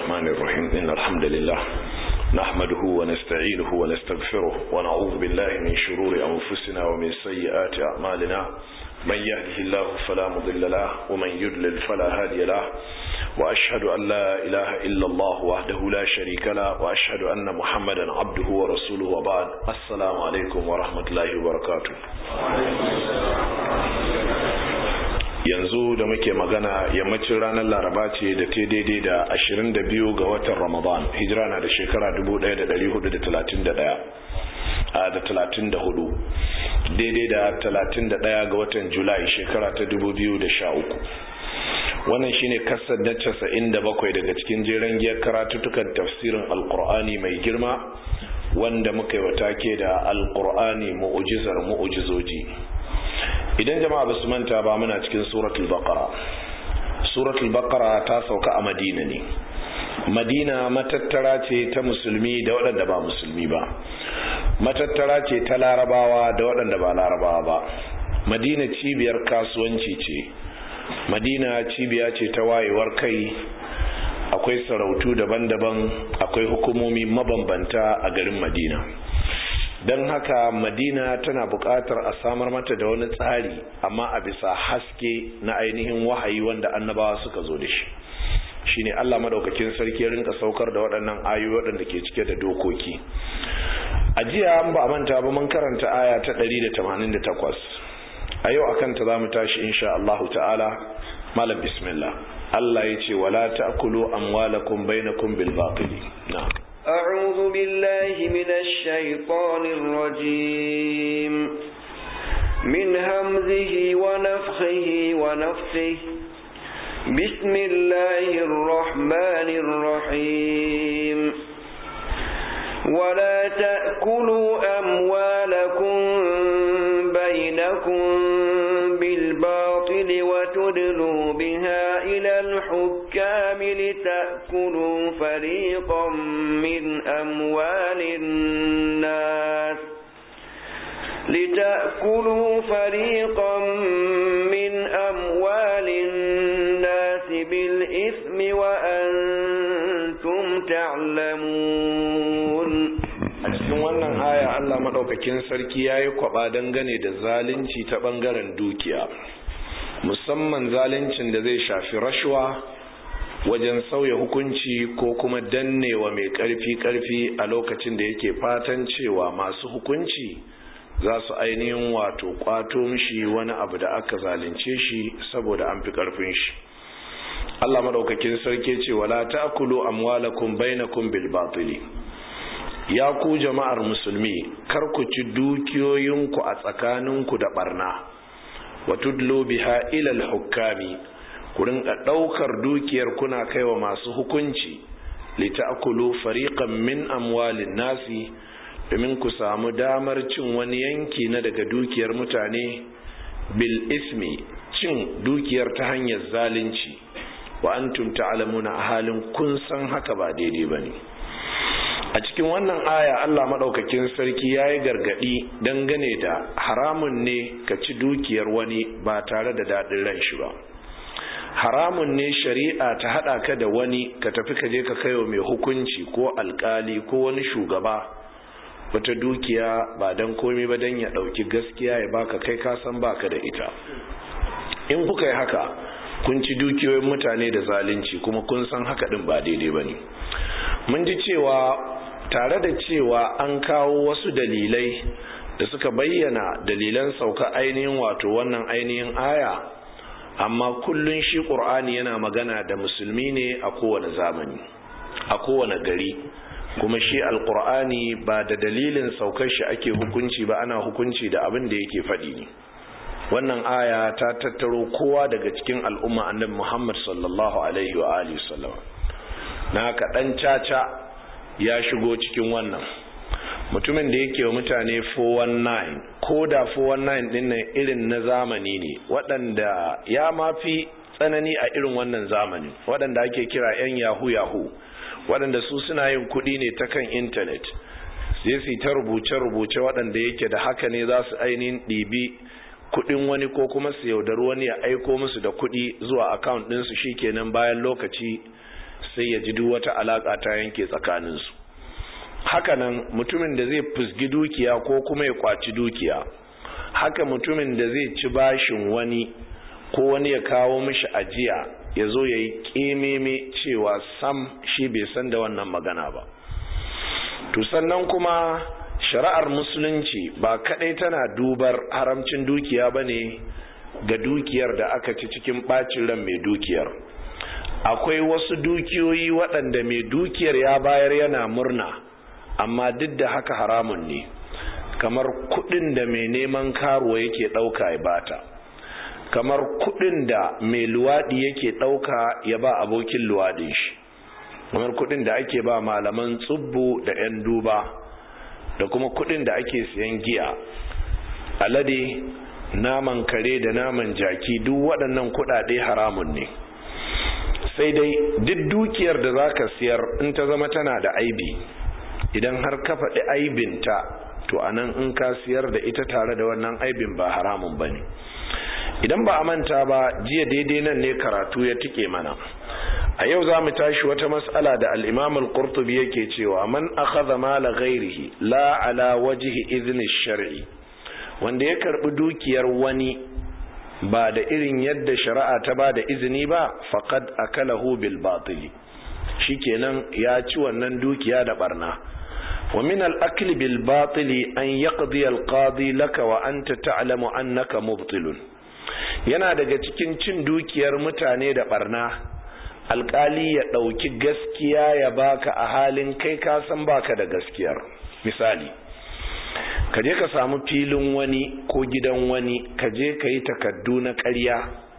الرحمن الرحيم إن الحمد لله نحمده ونستعينه ونستغفره ونعوذ بالله من شرور أنفسنا ومن سيئات أعمالنا من يهده الله فلا مضل له ومن يضلل فلا هادي له وأشهد أن لا إله إلا الله وحده لا شريك له وأشهد أن محمدا عبده ورسوله وبعد السلام عليكم ورحمة الله وبركاته yanzu da muke magana yammacin ranar laraba ce da ta daidai da 22 ga watan ramadan hijira na da shekara 1431 a da 34 daidai da 31 ga watan julai shekara ta 2013 wannan shine kasar na 97 daga cikin jeren giyar karatutukan tafsirin alkur'ani mai girma wanda muka yi wata ke da alkur'ani mu'ujizar mu'ujizoji idan jama'a ba su manta ba muna cikin suratul baqara suratul baqara ta sauka a madina ne madina matattara ce ta musulmi da waɗanda ba musulmi ba matattara ce ta larabawa da waɗanda ba larabawa ba madina cibiyar kasuwanci ce madina cibiya ce ta wayewar kai akwai sarautu daban-daban akwai hukumomi mabambanta a garin madina don haka madina tana buƙatar a samar mata da wani tsari amma a bisa haske na ainihin wahayi wanda annabawa suka zo da shi shine Allah madaukakin sarki rinka saukar da waɗannan ayoyi waɗanda ke cike da dokoki a jiya an ba manta ba mun karanta aya ta 188 a yau akan ta zamu tashi insha Allah ta'ala malam bismillah Allah ya ce wala ta'kulu amwalakum bainakum bil batili na'am أعوذ بالله من الشيطان الرجيم من همزه ونفخه ونفخه بسم الله الرحمن الرحيم ولا تأكلوا أموالكم بينكم بالباطل وتدلوا بها إلى الحكام لتأكلوا فريقا من أموال الناس لتأكلوا فريقا من أموال الناس بالإثم وأنتم تعلمون a cikin wannan aya Allah madaukakin sarki yayi kwaba dangane da zalunci ta bangaren dukiya musamman zaluncin da zai shafi rashwa wajen sauya hukunci ko kuma dannewa mai karfi karfi a lokacin da yake fatan cewa masu hukunci za su ainihin wato kwato mishi wani abu da aka zalunce shi saboda an fi karfin shi Allah madaukakin sarki ce wala ta'kulu amwalakum bainakum bil batili ya ku jama'ar musulmi kar ku ci dukiyoyinku a tsakaninku da barna wa tudlu biha ila al-hukami ku rinka daukar dukiyar kuna kaiwa masu hukunci lita'kulu fariqan min amwalin nasi domin ku samu damar cin wani yanki na daga dukiyar mutane bil ismi cin dukiyar ta hanyar zalunci wa antum ta'lamuna a halin kun san haka ba daidai bane a cikin wannan aya Allah maɗaukakin sarki ya yi gargaɗi dangane da haramun ne ka ci dukiyar wani ba tare da daɗin ran shi ba haramun ne shari'a ta haɗa ka da wani ka tafi ka je ka kaiwa mai hukunci ko alkali ko wani shugaba wata dukiya ba don komi ba don ya ɗauki gaskiya ya baka kai kasan baka da ita in kuka yi haka kun ci dukiyoyin mutane da zalunci kuma kun san haka ɗin ba daidai ba ne mun ji cewa tare da cewa an kawo wasu dalilai da suka bayyana dalilan sauka ainihin wato wannan ainihin aya amma kullun shi ƙur'ani yana magana da musulmi ne a kowane zamani a kowane gari kuma shi alƙur'ani ba da dalilin saukar shi ake hukunci ba ana hukunci da abin da yake faɗi ne wannan aya ta tattaro kowa daga cikin al'umma annabi muhammad sallallahu alaihi wa alihi sallam na haka ɗan caca ya shigo cikin wannan mutumin da yake wa mutane 419 ko da 419 din nan irin na zamani ne waɗanda ya mafi tsanani a irin wannan zamani waɗanda ake kira 'yan yahu yahu waɗanda su suna yin kuɗi ne ta kan intanet sai su ta rubuce-rubuce waɗanda yake da haka ne za su ainihin ɗibi kuɗin wani ko kuma su yaudari wani ya aiko musu da kuɗi zuwa account ɗinsu shikenan bayan lokaci sai ya ji duk wata alaka ta yanke tsakaninsu hakanan mutumin da zai fusgi dukiya ko kuma ya kwaci dukiya haka mutumin da zai ci bashin wani ko wani ya kawo mishi ajiya ya zo ya yi ƙememe cewa sam shi bai san da wannan magana ba to sannan kuma shari'ar musulunci ba kadai tana dubar haramcin dukiya ba ne ga dukiyar da aka ci cikin ɓacin ran mai dukiyar akwai wasu dukiyoyi waɗanda mai dukiyar ya bayar yana murna amma duk da haka haramun ne kamar kuɗin da mai neman karuwa yake ɗauka ya bata kamar kuɗin da mai luwaɗi yake ɗauka ya ba abokin luwaɗin shi kamar kuɗin da ake ba malaman tsubbu da 'yan duba da kuma kuɗin da ake siyan giya alade naman kare da naman jaki duk waɗannan kuɗaɗe haramun ne sai dai duk dukiyar da za ka siyar in ta zama tana da aibi idan har ka faɗi aibinta to anan in ka siyar da ita tare da wannan aibin ba haramun ba ne idan ba a manta ba jiya daidai nan ne karatu ya tike mana a yau za mu tashi wata mas'ala da al-imam al-qurtubi yake cewa man akhadha mala ghairihi la ala wajhi izni shar'i wanda ya karbi dukiyar wani ba da irin yadda shari'a ta ba da izini ba faqad akalahu bil batili shikenan ya ci wannan dukiya da barna wa min al-akli bil batili an yaqdi al-qadi laka wa anta ta'lamu annaka mubtilun yana daga cikin cin dukiyar mutane da barna alkali ya ɗauki gaskiya ya baka a halin kai ka san baka da gaskiyar misali ka je ka samu filin wani ko gidan wani ka je ka yi takaddu na ƙarya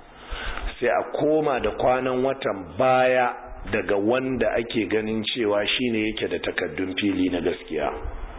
sai a koma da kwanan watan baya daga wanda ake ganin cewa shine yake da takaddun fili na gaskiya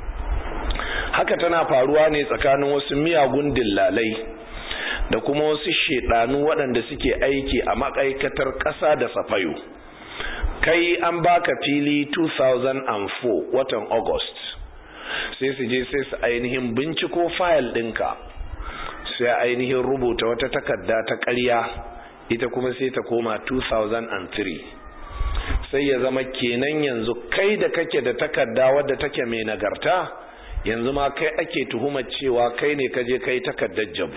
haka tana faruwa ne tsakanin wasu miyagun dillalai da kuma wasu shedanu waɗanda suke aiki a ma'aikatar ƙasa da safayo kai an baka fili 2004 watan august sai su je sai su ainihin binciko fayil ɗinka sai ainihin rubuta wata takarda ta ƙarya ita kuma sai ta koma 2003 sai ya zama kenan yanzu kai da kake da takarda wadda take mai nagarta yanzu ma kai ake tuhumar cewa kai ne kaje kai takardar jabu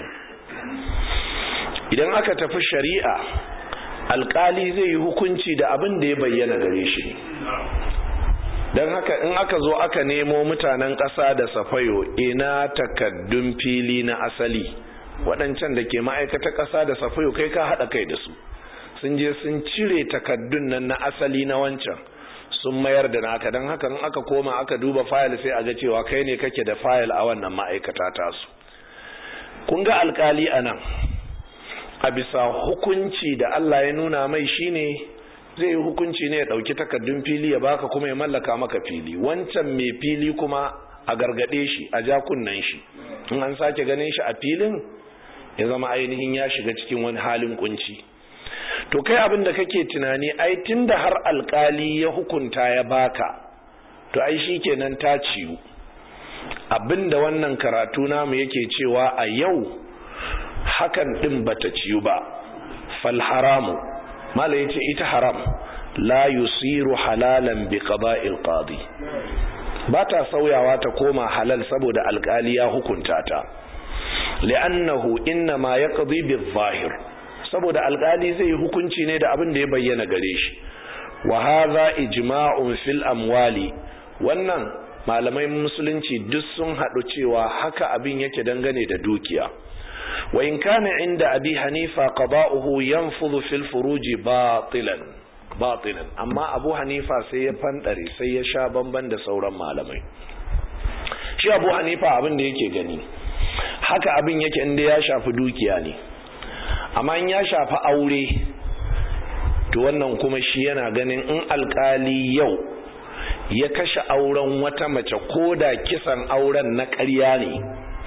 idan aka tafi shari'a alkali zai yi hukunci da abin da ya bayyana gare shi don haka in aka zo aka nemo mutanen ƙasa da safayo ina takaddun fili na asali waɗancan da ke ma'aikata ƙasa da safayo kai ka haɗa kai da su sun je sun cire takaddun nan na asali na wancan sun mayar da naka don haka in aka koma aka duba fayil sai a ga cewa kai ne kake da fayil a wannan ma'aikata tasu kun ga alkali a nan a bisa hukunci da Allah ya nuna mai shine zai yi hukunci ne ya ɗauki takardun fili ya baka kuma ya mallaka maka fili wancan mai fili kuma a gargade shi a ja kunnen shi in an sake ganin shi a filin ya zama ainihin ya shiga cikin wani halin kunci to kai abin da kake tunani ai tunda har alkali ya hukunta ya baka to ai shikenan ta ciwu abinda wannan karatu namu yake cewa a yau hakan din bata ciyu ba fal haramu mala yace ita haram la yusiru halalan bi qada'il qadi bata sauyawa ta koma halal saboda alkali ya hukunta ta li'annahu inma yaqdi bil zahir saboda alkali zai yi hukunci ne da abin da ya bayyana gare shi wa hadha ijma'un fil amwali wannan malamai musulunci duk sun haɗu cewa haka abin yake dangane da dukiya wa in kana inda abi hanifa qada'uhu yanfudhu fil furuji batilan batilan amma abu hanifa sai ya fandare sai ya sha bamban da sauran malamai shi abu hanifa abin da yake gani haka abin yake inda ya shafi dukiya ne amma in ya shafi aure to wannan kuma shi yana ganin in alkali yau ya kashe auren wata mace ko da kisan auren na ƙarya ne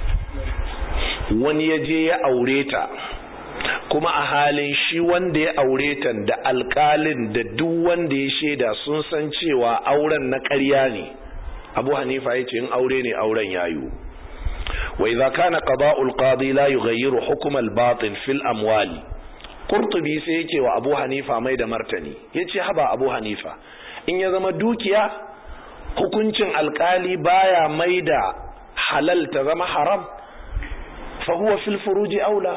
wani ya je ya aure ta kuma a halin shi wanda ya aure ta da alkalin da duk wanda ya shaida sun san cewa auren na ƙarya ne abu hanifa ya ce in aure ne auren yayu wa idza kana qada'ul qadi la yughayyiru hukm al-batin fil amwali qurtubi sai yake wa abu hanifa mai da martani yace haba abu hanifa in ya zama dukiya hukuncin alkali baya mai da halal ta zama haram fa huwa fil furuji aula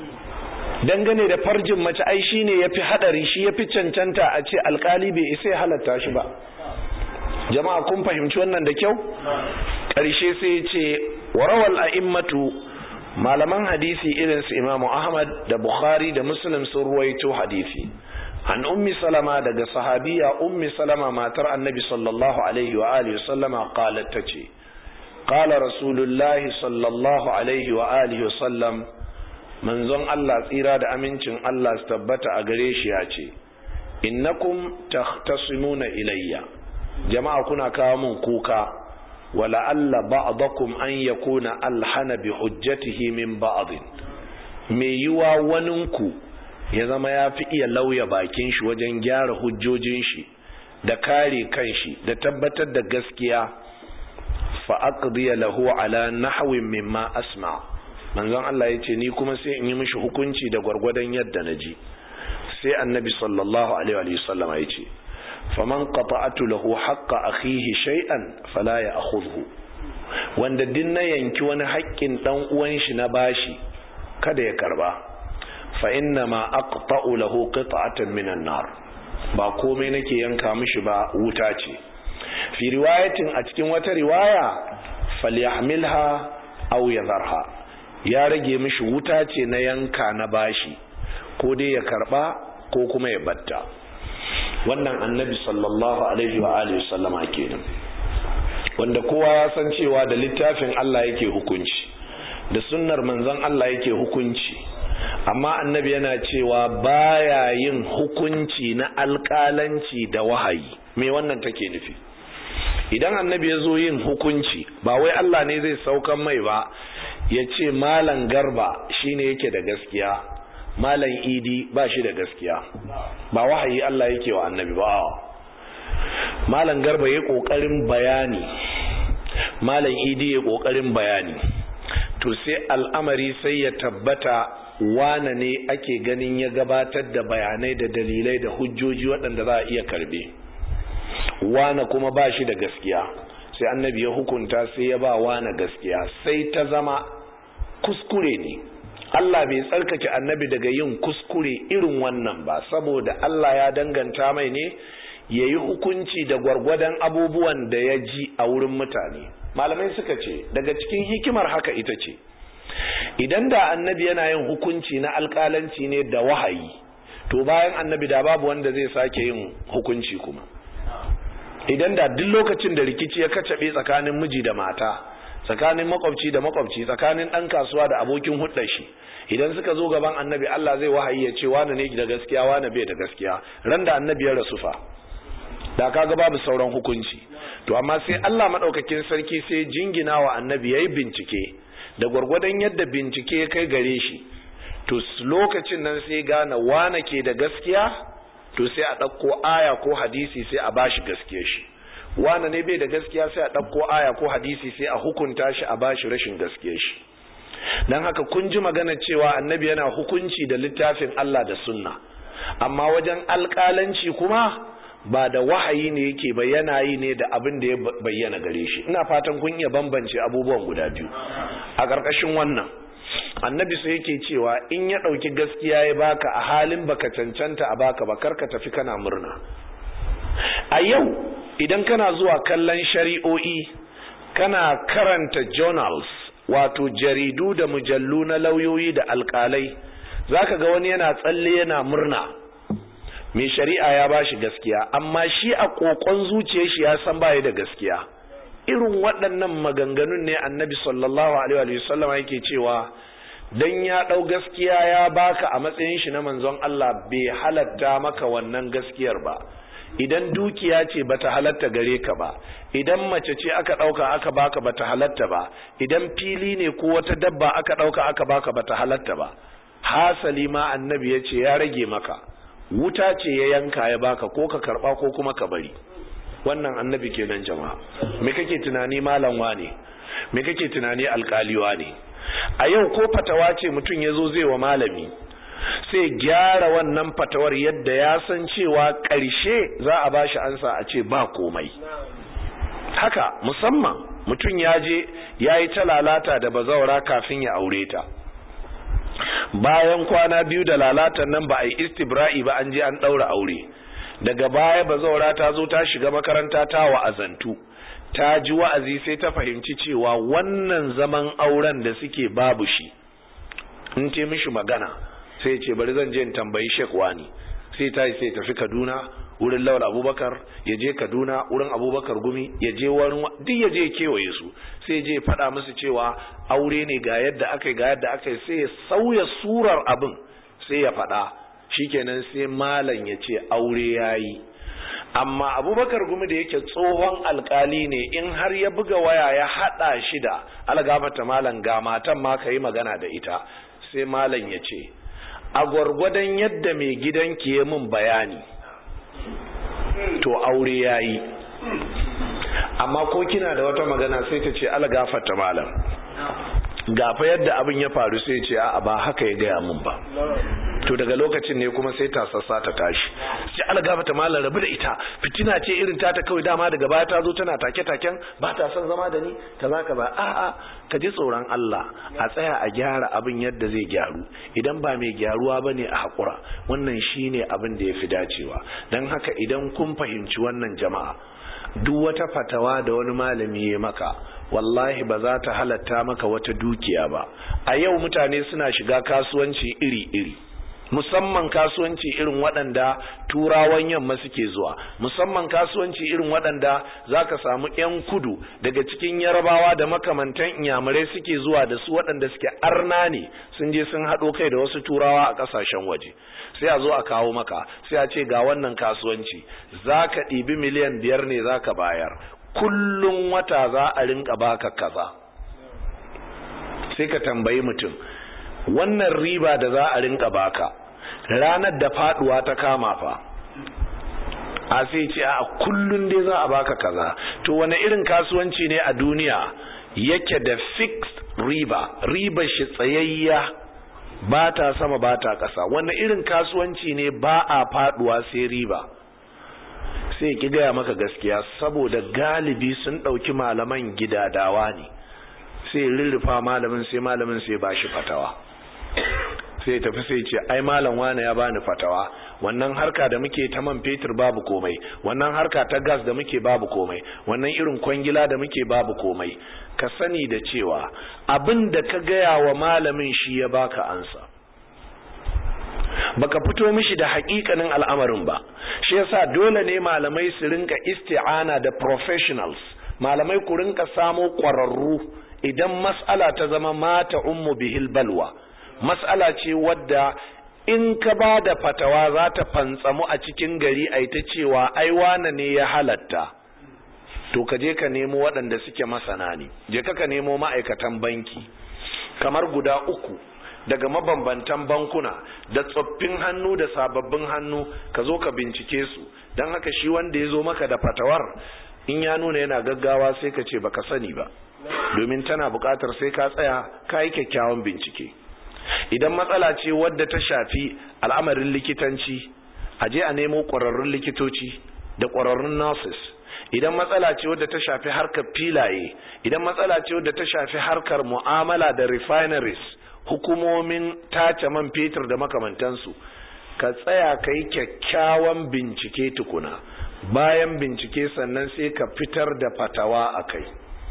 dangane da farjin mace ai shine yafi hadari shi yafi cancanta a ce alkali bai isa ya halatta shi ba jama'a kun fahimci wannan da kyau karshe sai ya ce warawal a'immatu malaman hadisi irin su imamu ahmad da bukhari da muslim sun ruwaito hadisi an ummi salama daga sahabiya ummi salama matar annabi sallallahu alaihi wa alihi sallama qalat tace qala rasulullahi sallallahu alaihi wa alihi sallam manzon Allah tsira da amincin Allah su tabbata a gare shi ya ce innakum tahtasimuna ilayya jama'a kuna kawo min kuka wala alla ba'dakum an yakuna alhana bi hujjatihi min ba'd me yiwa waninku ya zama ya fi iya lauya bakin shi wajen gyara hujjojin shi da kare kanshi da tabbatar da gaskiya fa aqdiya lahu ala nahwin mimma asma manzon Allah yace ni kuma sai in yi mishi hukunci da gwargwadon yadda naji sai annabi sallallahu alaihi wa sallam yace faman qata'atu lahu haqqa akhihi shay'an fala ya'khudhu wanda din na yanki wani haƙƙin dan uwan shi na bashi kada ya karba fa inna ma aqta'u lahu qita'atan minan nar ba komai nake yanka mishi ba wuta ce fi riwayatin a cikin wata riwaya falyahmilha aw yadharha ya rage mishi wuta ce na yanka na bashi ko dai ya karba ko kuma ya batta wannan annabi sallallahu alaihi wa alihi sallama kenan wanda kowa ya san cewa da littafin Allah yake hukunci da sunnar manzon Allah yake hukunci amma annabi yana cewa baya yin hukunci na alƙalanci da wahayi me wannan take nufi idan annabi ya zo yin hukunci ba wai Allah ne zai saukan mai ba ya ce malam garba shine yake da gaskiya malam idi ba shi da gaskiya ba wahayi Allah yake wa annabi ba malam garba ya kokarin bayani malam idi ya kokarin bayani to sai al'amari sai ya tabbata wane ne ake ganin ya gabatar da bayanai da dalilai da hujjoji waɗanda za a iya karbe wane kuma ba shi da gaskiya sai annabi ya hukunta sai ya ba wane gaskiya sai ta zama kuskure ne Allah bai tsarkake annabi daga yin kuskure irin wannan ba saboda Allah ya danganta mai ne ya yi hukunci da gwargwadon abubuwan da ya ji a wurin mutane malamai suka ce daga cikin hikimar haka ita ce idan da annabi yana yin hukunci na alkalanci ne da wahayi to bayan annabi da babu wanda zai sake yin hukunci kuma idan da duk lokacin da rikici ya kacabe tsakanin miji da mata tsakanin makwabci da makwabci tsakanin ɗan kasuwa da abokin hudar shi idan suka zo gaban annabi Allah zai wahayi ya ce wani ne da gaskiya wani bai da gaskiya ran da annabi ya rasu fa da kaga babu sauran hukunci to amma sai Allah madaukakin sarki sai jingina wa annabi yayi bincike da gwargwadon yadda bincike ya kai gare shi to lokacin nan sai gane wane ke da gaskiya to sai a ɗauko aya ko hadisi sai a bashi gaskiyar shi wane ne bai da gaskiya sai a ɗauko aya ko hadisi sai a hukunta shi a bashi rashin gaskiyar shi don haka kun ji magana cewa annabi yana hukunci da littafin Allah da sunna amma wajen alƙalanci kuma ba da wahayi ne yake bayyana yi ne da abin da ya bayyana gare shi ina fatan kun iya bambance abubuwan guda biyu a ƙarƙashin wannan annabi sai yake cewa in ya ɗauki gaskiya ya baka a halin baka cancanta a baka ba karka tafi kana murna a yau idan kana zuwa kallon shari'o'i kana karanta journals wato jaridu da mujallu na lauyoyi da alkalai zaka ga wani yana tsalle yana murna mai shari'a ya bashi gaskiya amma shi a kokon zuciyar shi ya san baya da gaskiya irin waɗannan maganganun ne annabi sallallahu alaihi wa sallam yake cewa dan ya ɗau gaskiya ya baka a matsayin shi na manzon Allah bai halatta maka wannan gaskiyar ba idan dukiya ce bata halatta gare ka ba idan mace ce aka ɗauka aka baka bata halatta ba idan fili ne ko wata dabba aka ɗauka aka baka bata halatta ba hasali ma annabi ya ce ya rage maka wuta ce ya yanka ya baka ko ka karba ko kuma ka bari wannan annabi kenan jama'a me kake tunani malam wane me kake tunani alkaliwa ne a yau ko fatawa ce mutum ya zo zai wa malami sai gyara wannan fatawar yadda ya san cewa ƙarshe za a ba shi ansa a ce ba komai haka musamman mutum ya je ya yi ta lalata da bazaura kafin ya aure ta bayan kwana biyu da lalatan nan ba a yi istibra'i ba an je an ɗaura aure daga baya bazaura ta zo ta shiga makaranta ta wa'azantu ta ji wa'azi sai ta fahimci cewa wannan zaman auren da suke babu shi in ce mishi magana sai ce bari zan je in tambayi Sheikh Wani sai ta sai tafi Kaduna wurin Lawal Abubakar ya je Kaduna wurin Abubakar Gumi ya je wurin duk ya je kewaye su sai je faɗa musu cewa aure ne ga yadda aka ga yadda aka sai ya sauya surar abin sai ya faɗa shikenan sai malam ya ce aure yayi amma abubakar gumi da yake tsohon alkali ne in har ya buga waya ya hada shi da algafata malam ga matan ma ka yi magana da ita sai malam ya ce a gwargwadon yadda mai gidanki ya min bayani to aure ya yi amma ko kina da wata magana sai ta ce algafata malam gafa yadda abin ya faru sai ce a ba haka ya gaya min ba to daga lokacin ne kuma sai ta sassa ta tashi sai algaba ta malam rabu da ita fitina ce irin ta ta kawai dama daga baya ta zo tana take taken ba ta son zama da ni kaza kaza a a ka ji tsoron Allah a tsaya a gyara abin yadda zai gyaru idan ba mai gyaruwa bane a hakura wannan shine abin da yafi dacewa dan haka idan kun fahimci wannan jama'a duk wata fatawa da wani malami ya maka wallahi ba za ta halatta maka wata dukiya ba a yau mutane suna shiga kasuwanci iri-iri musamman kasuwanci irin waɗanda turawan yamma suke zuwa musamman kasuwanci irin waɗanda za ka samu 'yan kudu daga cikin yarabawa da makamantan inyamurai suke zuwa da su waɗanda suke arna ne sun je sun haɗo kai da wasu turawa a ƙasashen waje sai a zo a kawo maka sai a ce ga wannan kasuwanci za ka ɗibi miliyan biyar ne za ka bayar kullum wata za a rinka baka kaza sai ka tambayi mutum wannan riba da za a rinka baka ranar da faduwa ta kama fa a sai ce a kullun dai za a baka kaza to wani irin kasuwanci ne a duniya yake da fixed riba riba shi tsayayya ba ta sama ba ta ƙasa wani irin kasuwanci ne ba a faduwa sai riba sai ki gaya maka gaskiya saboda galibi sun ɗauki malaman gidadawa ne sai rirrufa malamin sai malamin sai ba shi fatawa sai tafi sai ce ai malam wane ya bani fatawa wannan harka da muke ta man fetur babu komai wannan harka ta gas da muke babu komai wannan irin kwangila da muke babu komai ka sani da cewa abin da ka gaya wa malamin shi ya baka ansa baka fito mishi da hakikanin al'amarin ba shi yasa dole ne malamai su rinka isti'ana da professionals malamai ku rinka samo ƙwararru idan mas'ala ta zama mata ummu bihil balwa mas'ala ce wadda in ka ba da fatawa za ta fantsamu a cikin gari a ta cewa ai wane ne ya halatta to ka je ka nemo waɗanda suke masana ne je ka ka nemo ma'aikatan banki kamar guda uku daga mabambantan bankuna da tsoffin hannu da sababbin hannu ka zo ka bincike su don haka shi wanda ya zo maka da fatawar in ya nuna yana gaggawa sai ka ce baka sani ba domin tana buƙatar sai ka tsaya ka yi kyakkyawan bincike idan matsala ce wadda ta shafi al'amarin likitanci a je a nemo ƙwararrun likitoci da ƙwararrun nurses idan matsala ce wadda ta shafi harkar filaye idan matsala ce wadda ta shafi harkar mu'amala da refineries hukumomin tace man fetur da makamantansu ka tsaya ka yi kyakkyawan bincike tukuna bayan bincike sannan sai ka fitar da fatawa a kai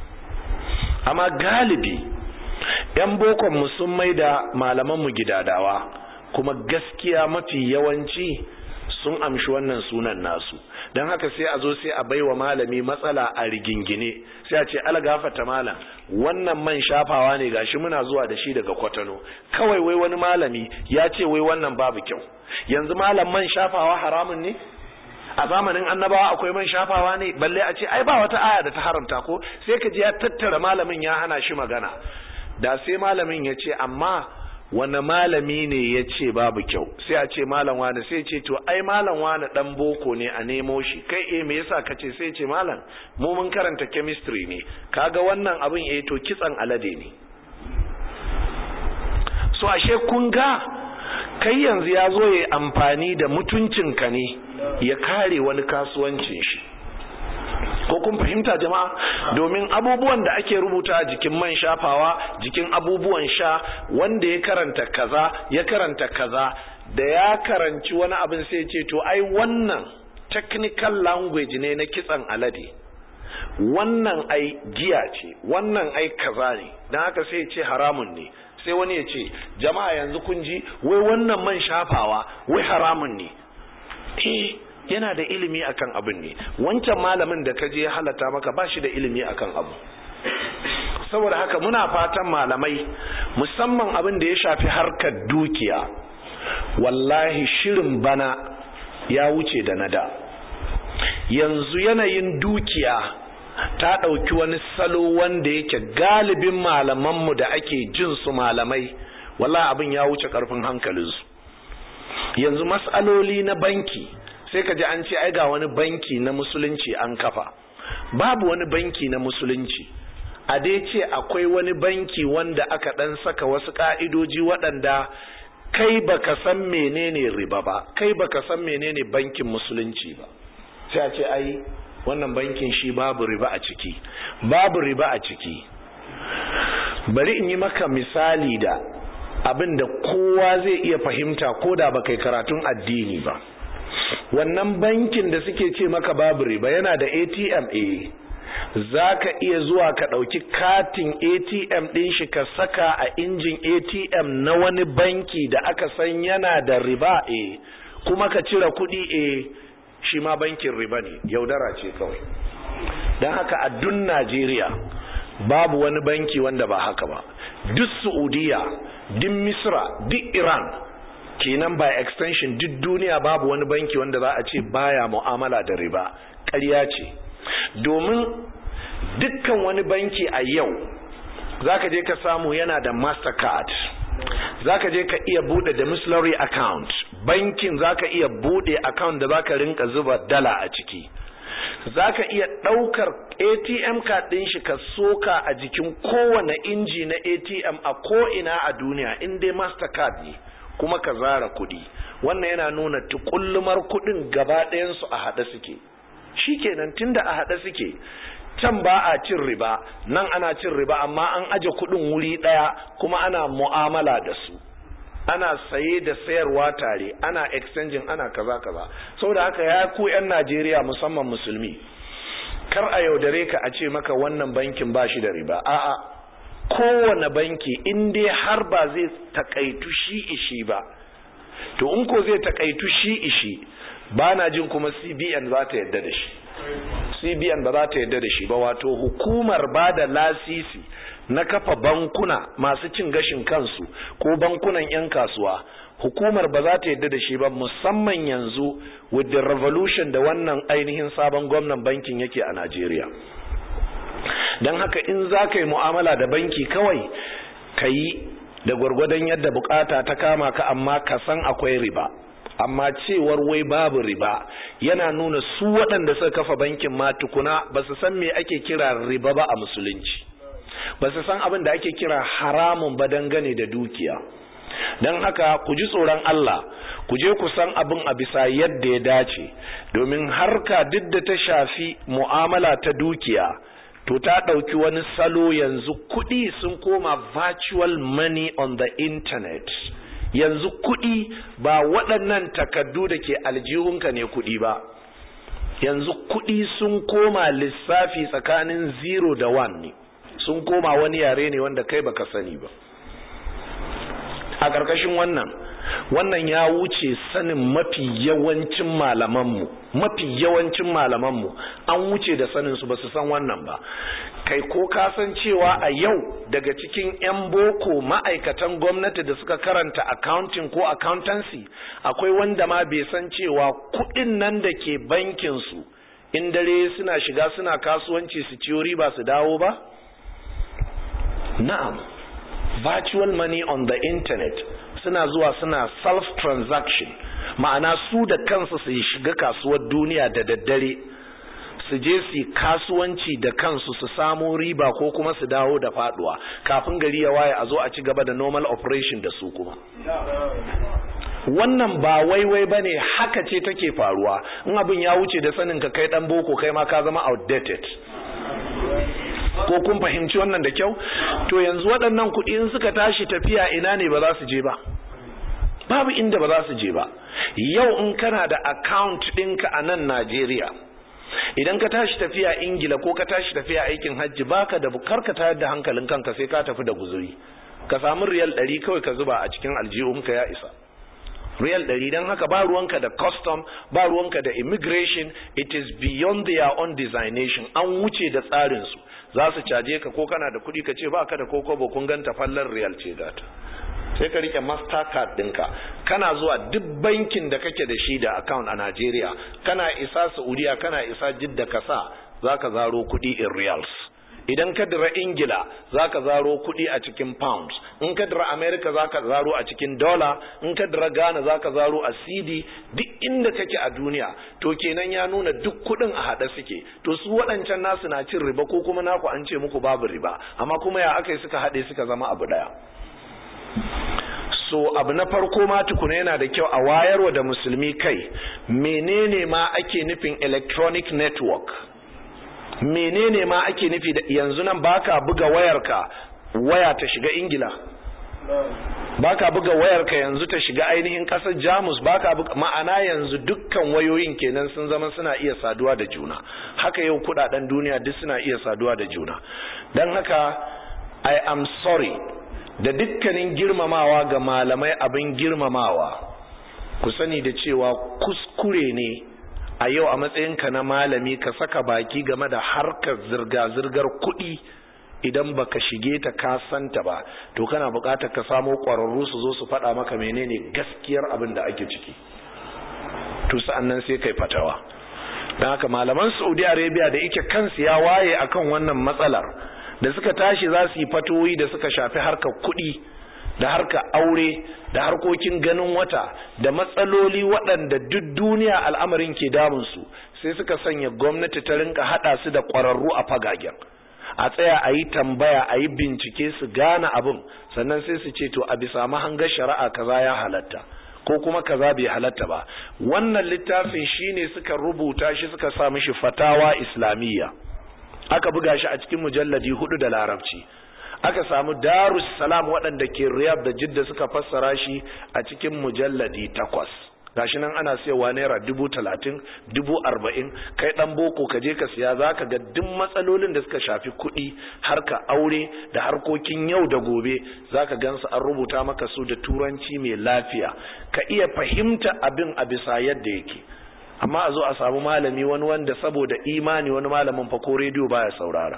amma galibi 'yan bokon sun mai da malamanmu gidadawa kuma gaskiya mafi yawanci sun amshi wannan sunan nasu don haka sai a zo sai a baiwa malami matsala a rigingine sai a ce algafata malam wannan man shafawa ne gashi muna zuwa da shi daga kwatano kawai wai wani malami ya ce wai wannan babu kyau yanzu malam man shafawa haramun ne a zamanin annabawa akwai man shafawa ne balle a ce ai ba wata aya da ta haramta ko sai ka ji ya tattara malamin ya hana shi magana da sai malamin ya ce amma wani malami ne ya ce babu kyau sai a ce malam wani sai ce to ai malam wani dan boko ne a nemo shi kai eh me yasa ka ce sai ce malam mu mun karanta chemistry ne kaga wannan abin eh to kitsan alade ne so ashe kun ga kai yanzu ya zo ya amfani da mutuncinka ne ya kare wani kasuwancin shi ko kun fahimta jama'a domin abubuwan da ake rubuta jikin man shafawa jikin abubuwan sha wanda ya karanta kaza ya karanta kaza da ya karanci wani abin sai ce to ai wannan technical language ne na kitsan alade wannan ai giya ce wannan ai kaza ne don haka sai ce haramun ne sai wani ya ce jama'a yanzu kun ji wai wannan man shafawa wai haramun ne eh yana da ilimi akan abin ne wancan malamin da ka je halata maka ba shi da ilimi akan abu saboda haka muna fatan malamai musamman abin da ya shafi harkar dukiya wallahi shirin bana ya wuce da nada yanzu yanayin dukiya ta ɗauki wani salo wanda yake galibin malamanmu da ake jin su malamai wallahi abin ya wuce ƙarfin hankalinsu yanzu matsaloli na banki sai ka ji an ce ai ga wani banki na musulunci an kafa babu wani banki na musulunci a dai ce akwai wani banki wanda aka dan saka wasu ka'idoji waɗanda kai baka san menene riba ba kai baka san menene bankin musulunci ba sai a ce ai wannan bankin shi babu riba a ciki babu riba a ciki bari in yi maka misali da abin da kowa zai iya fahimta ko da ba kai karatun addini ba wannan bankin da suke ce maka babu riba yana da atm a za ka iya zuwa ka ɗauki katin atm ɗin shi ka saka a injin atm na wani banki da aka san yana da riba a kuma ka cire kuɗi a shi ma bankin riba ne yaudara ce kawai don haka a dun najeriya babu wani banki wanda ba haka ba duk saudiya duk misra duk iran kenan by extension duk duniya babu wani banki wanda za a ce baya mu'amala da riba ƙarya ce domin dukkan wani banki a yau zaka je ka samu yana da mastercard zaka je ka iya bude da mislary account bankin zaka iya bude account da zaka rinka zuba dala a ciki zaka iya daukar ATM card din shi ka soka a jikin kowane inji na ATM a ko ina a duniya in dai mastercard ne kuma ka zara kuɗi wannan yana nuna tukullumar kuɗin gaba ɗayansu a haɗe suke shikenan tunda a haɗe suke can ba a cin riba nan ana cin riba amma an aje kuɗin wuri ɗaya kuma ana mu'amala da su ana saye da sayarwa tare ana exchanging ana kaza kaza saboda haka ya ku 'yan najeriya musamman musulmi kar a yaudare ka a ce maka wannan bankin ba shi da riba a'a kowane banki in dai har ba zai takaitu shi ishi ba to in ko zai takaitu shi ishi ba na jin kuma cbn za ta yadda da shi cbn ba za ta yadda da shi ba wato hukumar ba da lasisi na kafa bankuna masu cin gashin kansu ko bankunan 'yan kasuwa hukumar ba za ta yadda da shi ba musamman yanzu with the revolution da wannan ainihin sabon gwamnan bankin yake a najeriya don haka in za ka yi mu'amala da banki kawai ka yi da gwargwadon yadda bukata ta kama ka amma ka san akwai riba amma cewar wai babu riba yana nuna su waɗanda suka kafa bankin ma tukuna ba su san me ake kira riba ba a musulunci ba su san abin da ake kira haramun ba dangane da dukiya don haka ku ji tsoron Allah ku je ku san abin a bisa yadda ya dace domin harka duk da ta shafi mu'amala ta dukiya to ta ɗauki wani salo yanzu kuɗi sun koma virtual money on the internet yanzu kuɗi ba waɗannan takaddu da ke aljihunka ne kuɗi ba yanzu kuɗi sun koma lissafi tsakanin zero da one ne sun koma wani yare ne wanda kai baka sani ba a ƙarƙashin wannan wannan ya wuce sanin mafi yawancin malamanmu mafi yawancin malamanmu an wuce da sanin su ba su san wannan ba kai ko ka san cewa a yau daga cikin 'yan boko ma'aikatan gwamnati da suka karanta accounting ko accountancy akwai wanda ma bai san cewa kuɗin nan da ke bankin su in dare suna shiga suna kasuwanci su ciyo riba su dawo ba na'am virtual money on the internet suna zuwa suna self transaction ma'ana su da kansu su shiga kasuwar duniya da daddare su je su kasuwanci da kansu su samo riba ko kuma su dawo da faduwa kafin gari ya waye a zo a ci gaba da normal operation da su kuma wannan ba waiwai bane haka ce take faruwa in abin ya wuce da sanin ka kai dan boko kai ma ka zama outdated ko kun fahimci wannan da kyau to yanzu waɗannan kuɗi in suka tashi tafiya ina ne ba za su je ba babu inda ba za su je ba yau in kana da account ɗinka a nan Najeriya idan ka tashi tafiya Ingila ko ka tashi tafiya aikin hajji baka da bukar ka tayar da hankalin kanka sai ka tafi da guzuri ka samu riyal ɗari kawai ka zuba a cikin aljihunka ya isa riyal ɗari don haka ba ruwanka da custom ba ruwanka da immigration it is beyond their own designation an wuce da tsarinsu za su caje ka ko kana da kuɗi ka ce ba ka da kokobo kun ganta fallar riyal ce gata sai ka rike mastercard ɗinka kana zuwa duk bankin da kake da shi da account a Najeriya kana isa Saudiya kana isa Jidda ka sa za ka zaro kuɗi in reals idan ka dira ingila za ka zaro kuɗi a cikin pounds in ka dira america za ka zaro a cikin dollar in ka dira ghana za ka zaro a cd duk inda kake a duniya to kenan ya nuna duk kuɗin a haɗe suke to su waɗancan nasu na cin riba ko kuma naku an ce muku babu riba amma kuma ya aka yi suka haɗe suka zama abu ɗaya so abu na farko ma tukuna yana da kyau a wayarwa da musulmi kai menene ma ake nufin electronic network menene ma ake nufi da yanzu nan baka buga wayarka waya ta shiga ingila baka buga wayarka yanzu ta shiga ainihin kasar jamus baka buga ma'ana yanzu dukkan wayoyin kenan sun zama suna iya saduwa da juna haka yau kudaden duniya duk suna iya saduwa da juna don haka i am sorry da dukkanin girmamawa ga malamai abin girmamawa ku sani da cewa kuskure ne a yau a matsayinka na malami ka saka baki game da harkar zirga-zirgar kuɗi idan baka shige ta ka santa ba to kana buƙatar ka samo ƙwararru su zo su faɗa maka menene gaskiyar abin da ake ciki to sa'annan sai kai fatawa don haka malaman saudi arabia da ike kansu ya waye akan wannan matsalar da suka tashi za su yi fatoyi da suka shafi harkar kuɗi da harka aure da harkokin ganin wata da matsaloli waɗanda duk duniya al'amarin ke damunsu sai suka sanya gwamnati ta rinka haɗa su da ƙwararru a fagagen a tsaya a yi tambaya a yi bincike su gane abin sannan sai su ce to a bisa mahangar shari'a kaza ya halatta ko kuma kaza bai halatta ba wannan littafin shine suka rubuta shi suka sa mishi fatawa islamiyya aka buga shi a cikin mujalladi hudu da larabci aka samu darus salam waɗanda ke riyab da jidda suka fassara shi a cikin mujalladi takwas gashi nan ana siyawa naira dubu talatin dubu arba'in kai ɗan boko ka je ka siya za ka ga duk matsalolin da suka shafi kuɗi harka aure da harkokin yau da gobe za ka gansu an rubuta maka su da turanci mai lafiya ka iya fahimta abin a bisa yadda yake amma a zo a samu malami wani wanda saboda imani wani malamin fa ko rediyo baya saurara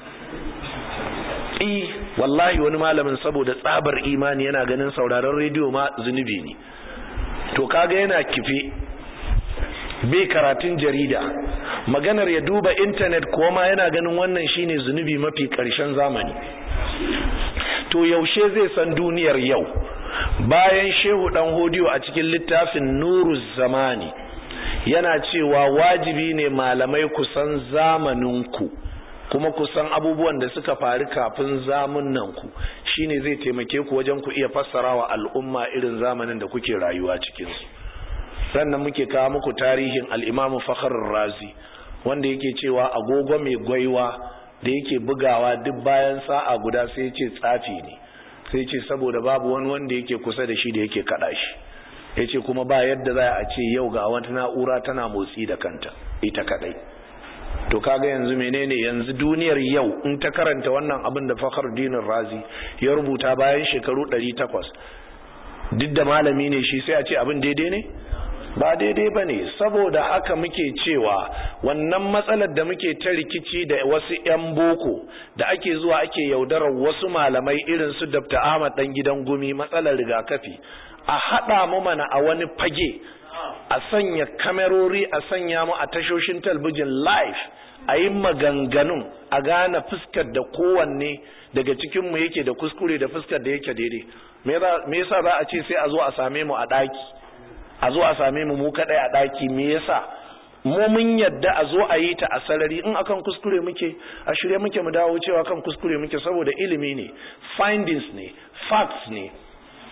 i wallahi wani malamin saboda tsabar imani yana ganin sauraron rediyo ma zunubi ne to kaga yana kife bai karatun jarida maganar ya duba intanet ko ma yana ganin wannan shine zunubi mafi karshen zamani to yaushe zai san duniyar yau bayan shehu dan hodiyo a cikin littafin nuru zamani yana cewa wajibi ne malamai kusan zamaninku kuma kusan abubuwan da suka faru kafin zamunanku shine zai taimake ku wajen ku iya fassara wa al'umma irin zamanin da kuke rayuwa cikinsu sannan muke kawo muku tarihin al'imamu fakharar razi wanda yake cewa agogo mai gwaiwa da yake bugawa duk bayan sa'a guda sai ce tsafi ne sai ce saboda babu wani wanda yake kusa da shi da yake kada shi ya ce kuma ba yadda za a ce yau ga wata na'ura tana motsi da kanta ita kadai to kaga yanzu menene yanzu duniyar yau in ta karanta wannan abin da fakar dinin razi ya rubuta bayan shekaru 800 duk da malami ne shi sai a ce abin daidai ne ba daidai ba ne saboda haka muke cewa wannan matsalar da muke ta rikici da wasu 'yan boko da ake zuwa ake yaudarar wasu malamai irin su dr ahmad dan gidan gumi matsalar rigakafi a haɗa mu mana a wani fage a sanya kamerori a sanya mu a tashoshin talbijin live a yi maganganun a gane fuskar da kowanne daga cikinmu yake da kuskure da fuskar da yake daidai me yasa za a ce sai a zo a same mu a ɗaki a zo a same mu mu kaɗai a ɗaki me yasa mu mun yadda a zo a yi ta a sarari in akan kuskure muke a shirye muke mu dawo cewa kan kuskure muke saboda ilimi ne findings ne facts ne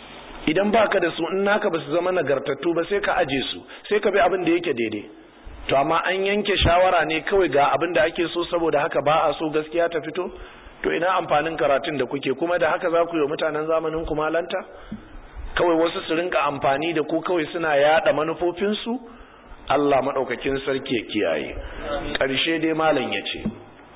idan baka da su in naka ba su zama nagartattu ba sai ka aje su sai ka bi abin da yake daidai to amma an yanke shawara ne kawai ga abin da ake so saboda haka ba a so gaskiya ta fito to ina amfanin karatun da kuke kuma da haka za ku yi mutanen zamanin ku malanta kawai wasu su rinka amfani da ku kawai suna yada manufofinsu Allah maɗaukakin sarki ya kiyaye ƙarshe dai malam ya ce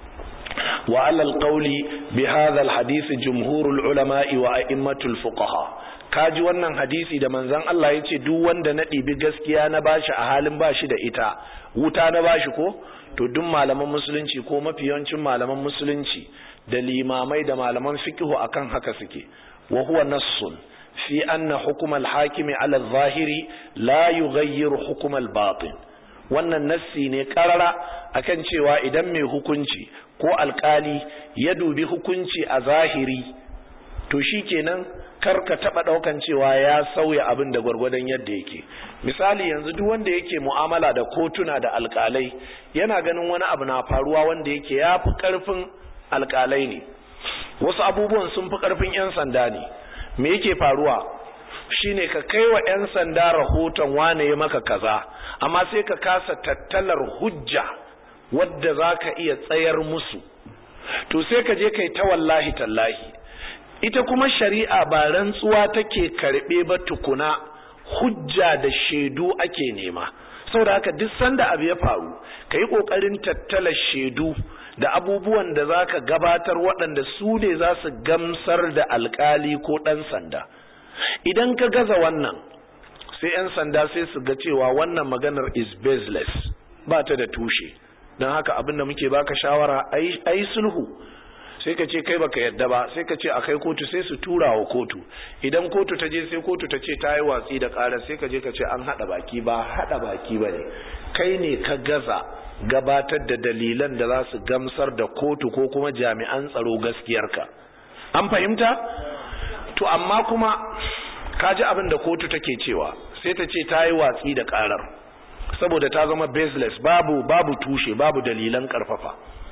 wa alal qawli bi hadha al hadith jumhurul ulama'i wa a'immatul fuqaha kaji wannan hadisi da manzon Allah ya ce duk wanda na ɗibi gaskiya na bashi a halin bashi da ita wuta na bashi ko to duk malaman musulunci ko mafi yawancin malaman musulunci da limamai da malaman fiqhu akan haka suke wa huwa nassun fi anna hukm al-hakimi ala al-zahiri la yughayyiru hukm al-batin wannan nassi ne karara akan cewa idan mai hukunci ko alkali ya dubi hukunci a zahiri to shikenan kar ka taba daukan cewa ya sauya abin da gwargwadon yadda yake misali yanzu duk wanda yake mu'amala da kotuna da alkalai yana ganin wani abu na faruwa wanda yake yafi karfin alkalai ne wasu abubuwan sun fi karfin 'yan sanda ne me yake faruwa shine ka kai wa 'yan sanda rahoton wane ya maka kaza amma sai ka kasa tattalar hujja wadda za ka iya tsayar musu to sai ka je kai ta wallahi tallahi ita kuma shari'a ba rantsuwa take karɓe ba tukuna hujja da shaidu ake nema saboda haka duk sanda abu ya faru ka yi ƙoƙarin tattala shaidu da abubuwan da za ka gabatar waɗanda su ne za su gamsar da alkali ko ɗan sanda idan ka gaza wannan sai 'yan sanda sai su ga cewa wannan maganar is baseless ba ta da tushe don haka abin da muke baka shawara a yi sulhu sai ka ce kai baka yadda ba sai ka ce a kai kotu sai su tura wa kotu idan kotu ta je sai kotu ta ce ta yi watsi da ƙarar sai ka je ka ce an haɗa baki ba haɗa baki ba ne kai ne ka gaza gabatar da dalilan da za su gamsar da kotu ko kuma jami'an tsaro gaskiyarka an fahimta to amma kuma ka ji abin da kotu take cewa sai ta ce ta yi watsi da ƙarar saboda ta zama baseless babu babu tushe babu dalilan ƙarfafa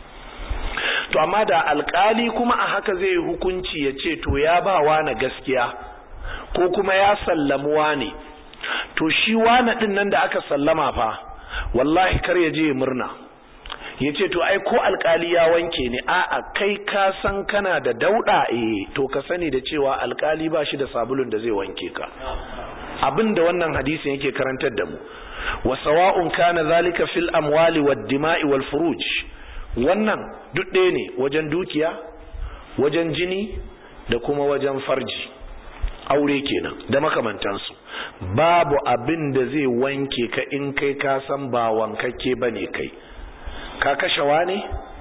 to amma da alkali kuma a haka zai yi hukunci ya ce to ya ba na gaskiya ko kuma ya sallamu ne to shi wane din nan da aka sallama fa wallahi kar ya je murna ya ce to ai ko alkali ya wanke ne a'a kai ka san kana da dauda eh to ka sani da cewa alkali ba shi da sabulun da zai wanke ka abin da wannan hadisin yake karantar da mu wa sawa'un kana zalika fil amwali wad dima'i wal furuj wannan duk ɗaya ne wajen dukiya wajen jini da kuma wajen farji aure kenan da makamantansu babu abin da zai wanke ka in kai ka san ba wankakke ba ne kai ka kashewa ne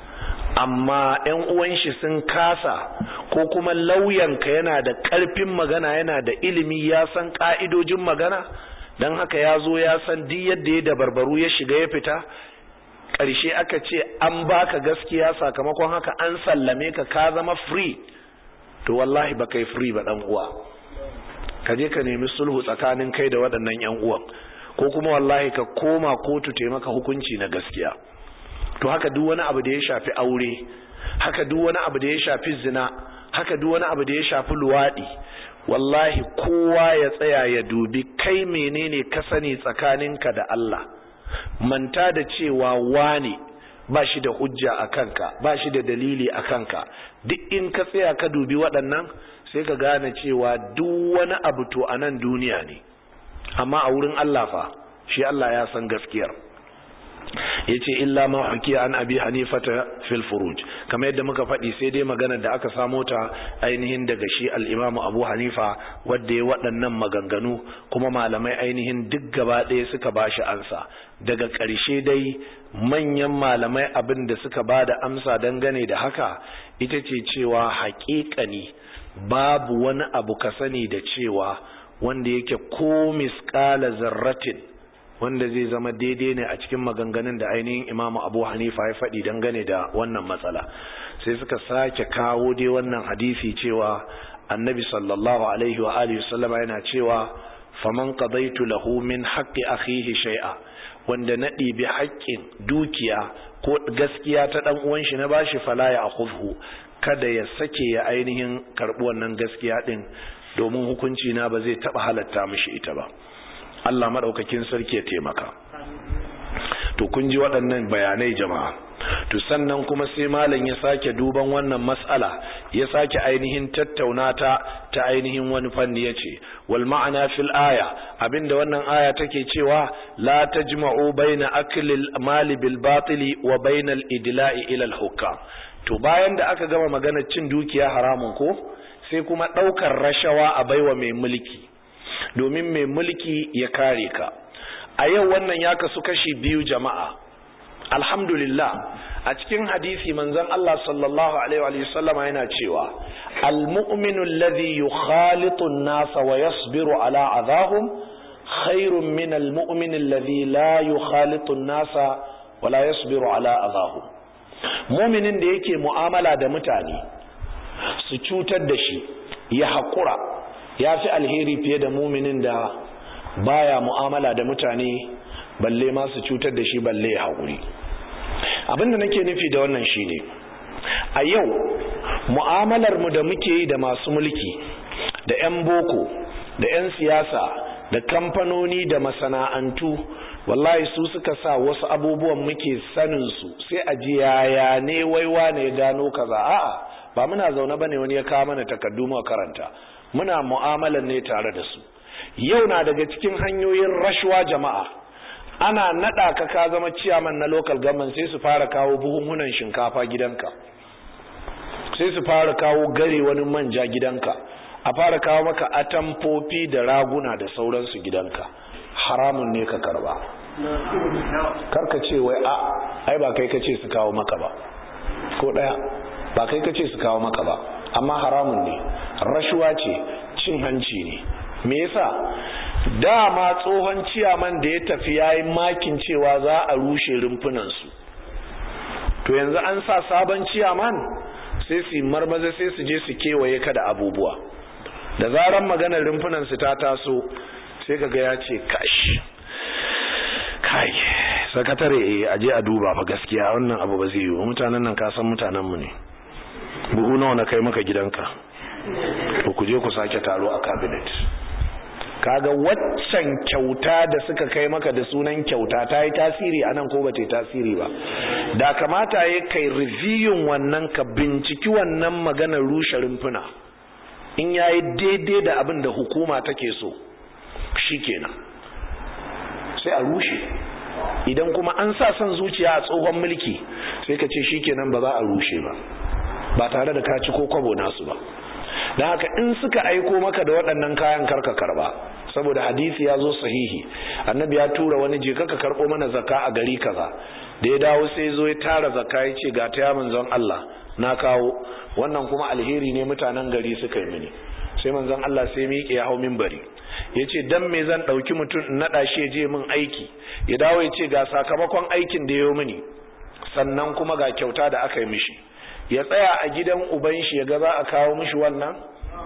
amma yan uwan shi sun kasa ko kuma lauyanka yana da ƙarfin magana yana da ilimi ya san ƙa'idojin magana don haka ya zo ya san duk yadda ya dabarbaru ya shiga ya fita ƙarshe aka ce an baka gaskiya sakamakon haka an sallame ka ka zama free to wallahi ba kai free ba dan uwa ka je ka nemi sulhu tsakanin kai da waɗannan yan uwan ko kuma wallahi ka koma kotu taimaka hukunci na gaskiya to haka duk wani abu da ya shafi aure haka duk wani abu da ya shafi zina haka duk wani abu da ya shafi luwaɗi wallahi kowa ya tsaya ya dubi kai menene ka sani tsakaninka da Allah manta da cewa wane ba shi da hujja a kanka ba shi da dalili a kanka duk in ka tsaya ka dubi waɗannan sai ka gane cewa duk wani abu to a nan duniya ne amma a wurin Allah fa shi Allah ya san gaskiyar yace illa ma hukiya an abi hanifata fil furuj kamar yadda muka faɗi sai dai maganar da aka samo ta ainihin daga shi al-imamu abu hanifa wadda ya waɗannan maganganu kuma malamai ainihin duk gaba ɗaya suka bashi ansa daga ƙarshe dai manyan malamai abin da suka ba da amsa dangane da haka ita ce cewa haƙiƙani babu wani abu ka sani da cewa wanda yake ko misƙala zarratin wanda zai zama daidai ne a cikin maganganun da ainihin imamu abu hanifa ya faɗi dangane da wannan matsala sai suka sake kawo dai wannan hadisi cewa annabi sallallahu alaihi wa alihi sallama yana cewa faman qadaitu lahu min haqqi akhihi shay'a wanda na ɗibi haƙƙin dukiya ko gaskiya ta ɗan uwan shi na bashi fala ya akhudhu kada ya sake ya ainihin karɓi wannan gaskiya ɗin domin hukunci na ba zai taba halatta mishi ita ba Allah madaukakin sarki ya taimaka to kun ji waɗannan bayanai jama'a to sannan kuma sai malam ya sake duban wannan mas'ala ya sake ainihin tattauna ta ta ainihin wani fanni yace wal ma'ana fil aya abinda wannan aya take cewa la tajma'u baina aklil mali bil batili wa bainal idla'i ila al hukam to bayan da aka gama magana cin dukiya haramun ko sai kuma daukar rashawa a baiwa mai mulki domin mai mulki ya kare ka a yau wannan ya kasu kashi biyu jama'a alhamdulillah a cikin hadisi manzon Allah sallallahu alaihi wa sallama yana cewa almu'minu alladhi yukhalitu an-nasa wa yasbiru ala adahum khairun min almu'min alladhi la yukhalitu an-nasa wa la yasbiru ala adahum mu'minin da yake mu'amala da mutane su cutar da shi ya haƙura ya fi alheri fiye da muminin da baya mu'amala da mutane balle ma su cutar da shi balle ya haƙuri abinda nake nufi da wannan shine a yau mu'amalar mu da muke yi da masu mulki da 'yan boko da 'yan siyasa da kamfanoni da masana'antu wallahi su suka sa wasu abubuwan muke sanin su sai a ji yaya ne waiwa ne gano kaza a'a ba muna zaune bane wani ya kawo mana takardu mu karanta muna mu'amalar ne tare da su yau na daga cikin hanyoyin rashwa jama'a ana nada ka ka zama ciyaman na local government sai su fara kawo buhunhunan shinkafa gidanka sai su fara kawo gare wani manja gidanka a fara kawo maka atamfofi da raguna da sauransu gidanka haramun ne ka karba karka ce wai a ai ba kai kace su kawo maka ba ko daya ba kai kace su kawo maka ba amma haramun ne rashuwa ce cin hanci ne me yasa dama tsohon ciyaman da ya tafi yayi makin cewa za a rushe rumfunan su to yanzu an sa sabon ciyaman sai su marmaza sai su je su kewaye ka da abubuwa da zaran maganar rumfunan su ta taso sai kaga ya ce kash kai sakatare eh aje a duba fa gaskiya wannan abu ba zai yi mutanen nan ka san mutanen mu ne buhu nawa na kai maka gidanka to ku je ku sake taro a cabinet kaga waccan kyauta da suka kai maka da sunan kyauta ta yi tasiri a nan ko ba ta yi tasiri ba da kamata ya kai reviewin wannan ka binciki wannan maganar rushe rumfuna in ya yi daidai da abin da hukuma take so shi kenan sai a rushe idan kuma an sa son zuciya a tsohon mulki sai ka ce shi kenan ba za a rushe ba ba tare da ka ci ko kwabo nasu ba don haka in suka aiko maka da waɗannan kayan karka karba saboda hadisi ya zo sahihi annabi ya tura wani je ka karɓo mana zakka a gari kaza da ya dawo sai zo ya tara zakka ya ce ga ta ya manzon Allah na kawo wannan kuma alheri ne mutanen gari suka yi mini sai manzon Allah sai miƙe ya hau minbari ya ce dan me zan ɗauki mutum in naɗa shi ya je min aiki ya dawo ya ce ga sakamakon aikin da ya yi mini sannan kuma ga kyauta da aka yi mishi ya tsaya a gidan uban shi ya ga za a kawo mishi wannan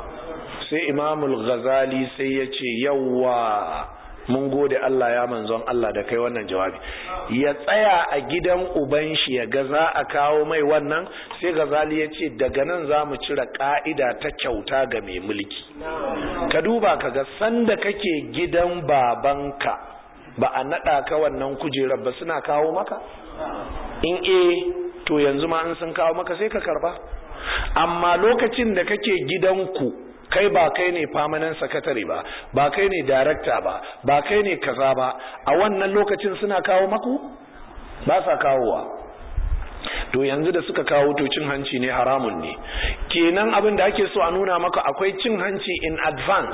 sai imamul ghazali sai ya ce yawwa mun gode Allah ya manzon Allah da kai wannan jawabi ya tsaya a gidan uban shi ya ga za a kawo mai wannan sai ghazali ya ce daga nan za mu cire ka'ida ta kyauta ga mai mulki ka duba ka ga sanda kake gidan babanka ba a naɗa ka wannan kujerar ba suna kawo maka in eh to yanzu ma an sun kawo maka sai ka karba amma lokacin da kake gidanku kai ba kai ne permanent secretary ba ba kai ne director ba ba kai ne kaza ba a wannan lokacin suna kawo maku ba sa kawowa to yanzu da suka kawo to cin hanci ne haramun ne kenan abin da ake so a nuna maka akwai cin hanci in advance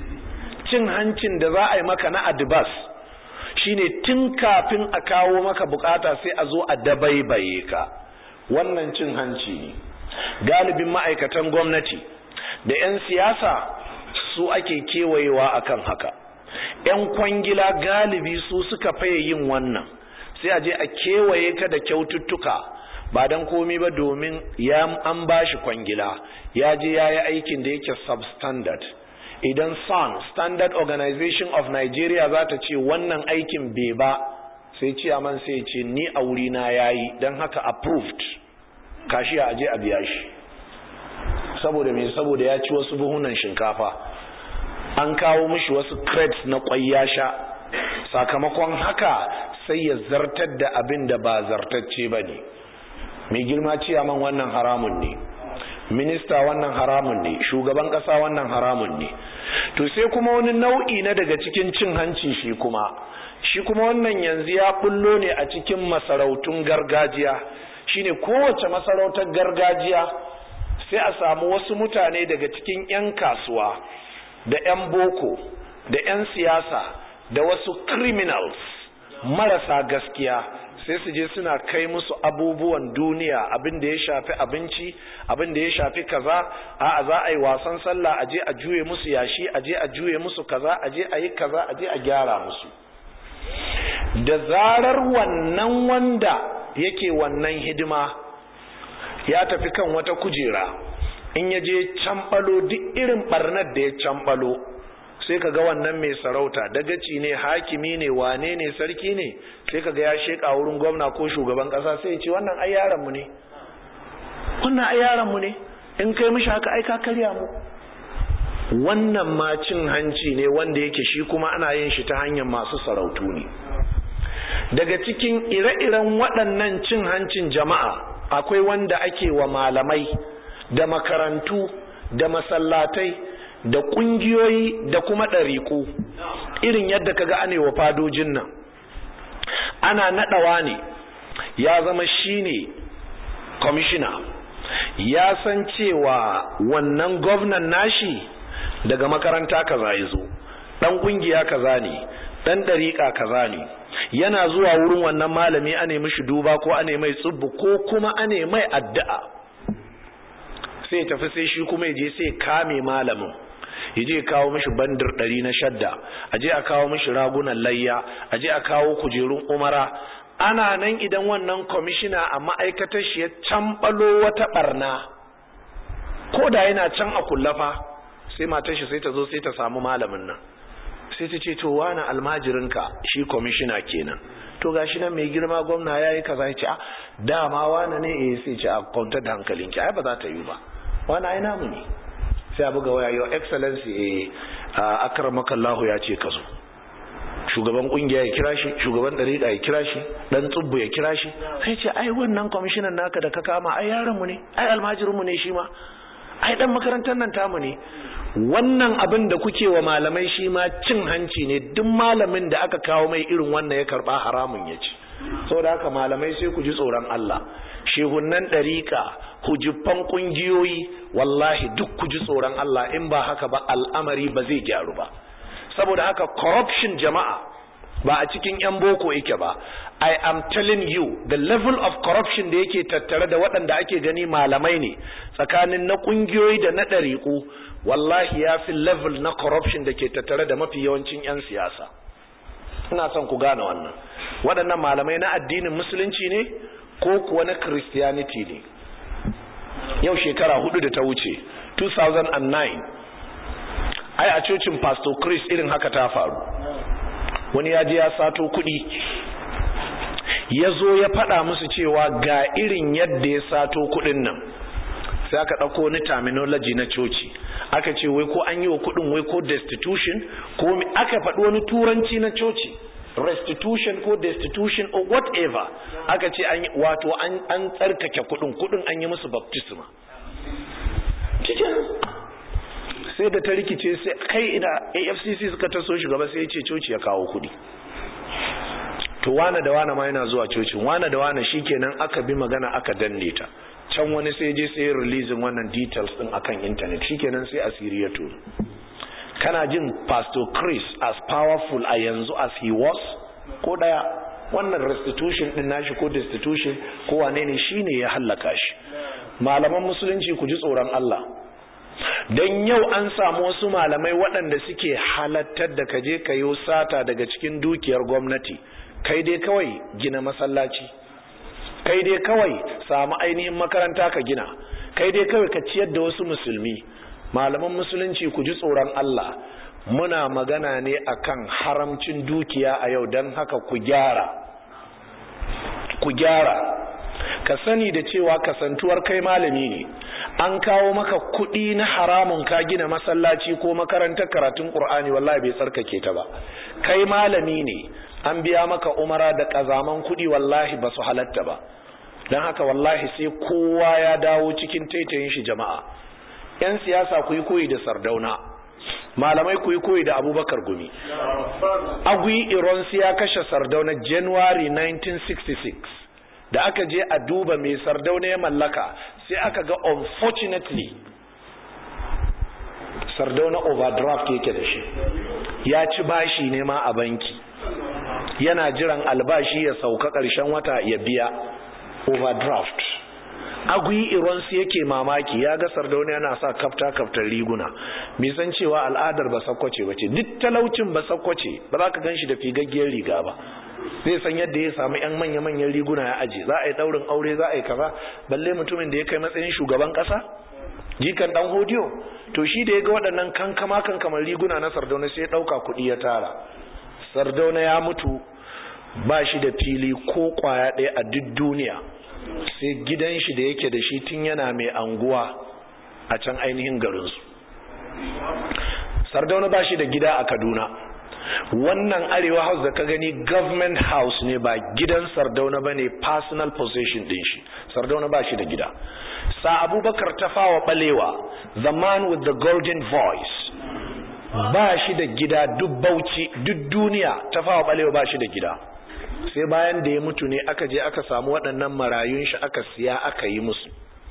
cin hancin da za a yi maka na advance shine tun kafin a kawo maka bukata sai a zo a dabaibaye ka wannan cin hanci ne galibin ma'aikatan gwamnati da 'yan siyasa su ake kewayewa akan haka 'yan kwangila galibi su suka faye yin wannan sai a je a kewaye ka da kyaututtuka ba don komi ba domin ya an bashi kwangila ya je ya yi aikin da yake substandard idan san standard organization of nigeria za ta ce wannan aikin bai ba sai ciyaman sai ce ni a wurina ya yi don haka approved kashi a aje a biya shi saboda me saboda ya ci wasu buhunan shinkafa an kawo mishi wasu crates na kwai ya sha sakamakon haka sai ya zartar da abin da ba zartacce ba ne mai girma ciyaman wannan haramun ne minista wannan haramun ne shugaban kasa wannan haramun ne to sai kuma wani nau'i na daga cikin cin hanci shi kuma shi kuma wannan yanzu ya bullo ne a cikin masarautun gargajiya shine kowace masarautar gargajiya sai a samu wasu mutane daga cikin 'yan kasuwa da 'yan boko da 'yan siyasa da wasu criminals marasa gaskiya sai su je suna kai musu abubuwan duniya abin da ya shafi abinci abin da ya shafi kaza a za a yi wasan sallah a je a juye musu yashi a je a juye musu kaza a je a yi kaza a je a gyara musu da zarar wannan wanda yake wannan hidima ya tafi kan wata kujera in ya je cambalo duk irin barnar da ya cambalo sai ka ga wannan mai sarauta dagaci ne hakimi ne wane ne sarki ne sai ka ga ya sheka wurin gwamna ko shugaban kasa sai ya ce wannan ai yaranmu ne wannan ai yaranmu ne in kai mishi haka ai ka karya mu wannan ma cin hanci ne wanda yake shi kuma ana yin shi ta hanyar masu sarautu ne daga cikin ire-iren waɗannan cin hancin jama'a akwai wanda ake wa malamai da makarantu da masallatai da ƙungiyoyi da kuma ɗariƙu irin yadda kaga ane wa fadojin nan ana naɗawa ne ya zama shine kwamishina ya san cewa wannan gwamnan nashi daga makaranta kaza ya zo ɗan ƙungiya kaza ne ɗan ɗariƙa kaza ne yana zuwa wurin wannan malami ane mishi duba ko ane mai tsubbu ko kuma ane mai addu'a sai tafi sai shi kuma ya je sai kame malamin ya je kawo mishi bandir ɗari na shadda a je a kawo mishi ragunan layya a je a kawo kujerun umara ana nan idan wannan kwamishina a ma'aikatar shi ya cambalo wata barna ko da yana can a kullafa sai matar shi sai ta zo sai ta samu malamin nan sai ta ce to wani almajirinka shi kwamishina kenan to gashi nan mai girma gwamna ya yi kaza ya ce a dama wani ne eh sai ce a kwantar da hankalinki ai ba za ta yi ba wani ai namu ne sai a buga waya your excellency eh akramaka Allah ya ce ka zo shugaban kungiya ya kira shi shugaban dariƙa ya kira shi dan tsubbu ya kira shi sai ce ai wannan kwamishinan naka da ka kama ai yaron mu ne ai almajirin mu ne shi ma ai dan makarantar nan tamu ne wannan abin da kuke wa malamai shi ma cin hanci ne duk malamin da aka kawo mai irin wannan ya karba haramun ya ci saboda haka malamai sai ku ji tsoron Allah shehunnan ɗariƙa hujiffan ƙungiyoyi wallahi duk ku ji tsoron Allah in ba haka ba al'amari ba zai gyaru ba saboda haka corruption jama'a ba a cikin 'yan boko yake ba I am telling you the level of corruption da yake tattare da waɗanda ake gani malamai ne tsakanin na ƙungiyoyi da na ɗariƙu wallahi ya fi level na corruption da ke tattare da mafi yawancin 'yan siyasa ina son ku gane wannan waɗannan malamai na addinin musulunci ne ko kuwa na christianity ne yau shekara hudu da ta wuce 2009 ai a cocin pastor chris irin haka ta faru wani ya ji ya sato kuɗi ya zo ya faɗa musu cewa ga irin yadda ya sato kuɗin nan sai aka ɗauko wani terminology na coci aka ce wai ko an yi wa kuɗin wai ko destitution ko aka faɗi wani turanci na coci restitution ko destitution or whatever aka ce an wato an tsarkake kuɗin kuɗin an yi musu baptisma sai da ta rikice sai kai ina afcc suka taso shugaba sai ya ce coci ya kawo kuɗi to wane da wane ma yana zuwa cocin wane da wane shikenan aka bi magana aka danne ta can wani sai je sai releasing wannan details din akan internet shikenan sai asiri ya turu kana jin pastor chris as powerful a yanzu as he was ko daya wannan restitution din nashi ko destitution ko wane ne shine ya hallaka shi malaman musulunci ku ji tsoron Allah don yau an samu wasu malamai waɗanda suke halattar da kaje kayo sata daga cikin dukiyar gwamnati kai dai kawai gina masallaci kai dai kawai samu ainihin makaranta ka gina kai dai kawai ka ciyar da wasu musulmi malaman musulunci ku ji tsoron Allah muna magana ne akan haramcin dukiya a yau don haka ku gyara ku gyara ka sani da cewa kasantuwar kai malami ne an kawo maka kuɗi na haramun ka gina masallaci ko makarantar karatun ƙur'ani wallahi bai tsarkake ta ba kai malami ne an biya maka umara da ƙazaman kuɗi wallahi ba su halatta ba don haka wallahi sai kowa ya dawo cikin taitayin shi jama'a 'yan siyasa ku yi koyi da sardauna malamai ku yi koyi da abubakar gumi agui ironsi ya kashe sardauna january 1966 da aka je a duba mai sardauna ya mallaka sai aka ga unfortunately sardauna overdraft yake da shi ya ci bashi ne ma a banki yana jiran albashi ya sauka ƙarshen wata ya biya overdraft agui ironsu yake mamaki ya ga sardauna yana sa kafta kaftar riguna bai san cewa al'adar ba sakwace ba ce duk talaucin ba sakwace ba za ka gan shi da figaggiyar riga ba zai san yadda ya samu yan manya-manyan riguna ya aji za a yi daurin aure za a yi kaza balle mutumin da ya kai matsayin shugaban kasa jikan dan hodiyo to shi da ya ga waɗannan kankama kankamar riguna na sardauna sai ya ɗauka kuɗi ya tara sardauna ya mutu ba shi da fili ko kwaya ɗaya a duk duniya sai gidan shi da yake da shi tun yana mai anguwa a can ainihin garinsu sardauna ba shi da gida a kaduna wannan arewa house da ka gani government house ne ba gidan sardauna ba ne personal possession din shi sardauna ba shi da gida sa abubakar tafawa balewa the man with the golden voice ba shi da gida duk bauchi duk duniya tafawa balewa ba shi da gida sai bayan da ya mutu ne aka je aka samu waɗannan marayun shi aka siya aka yi musu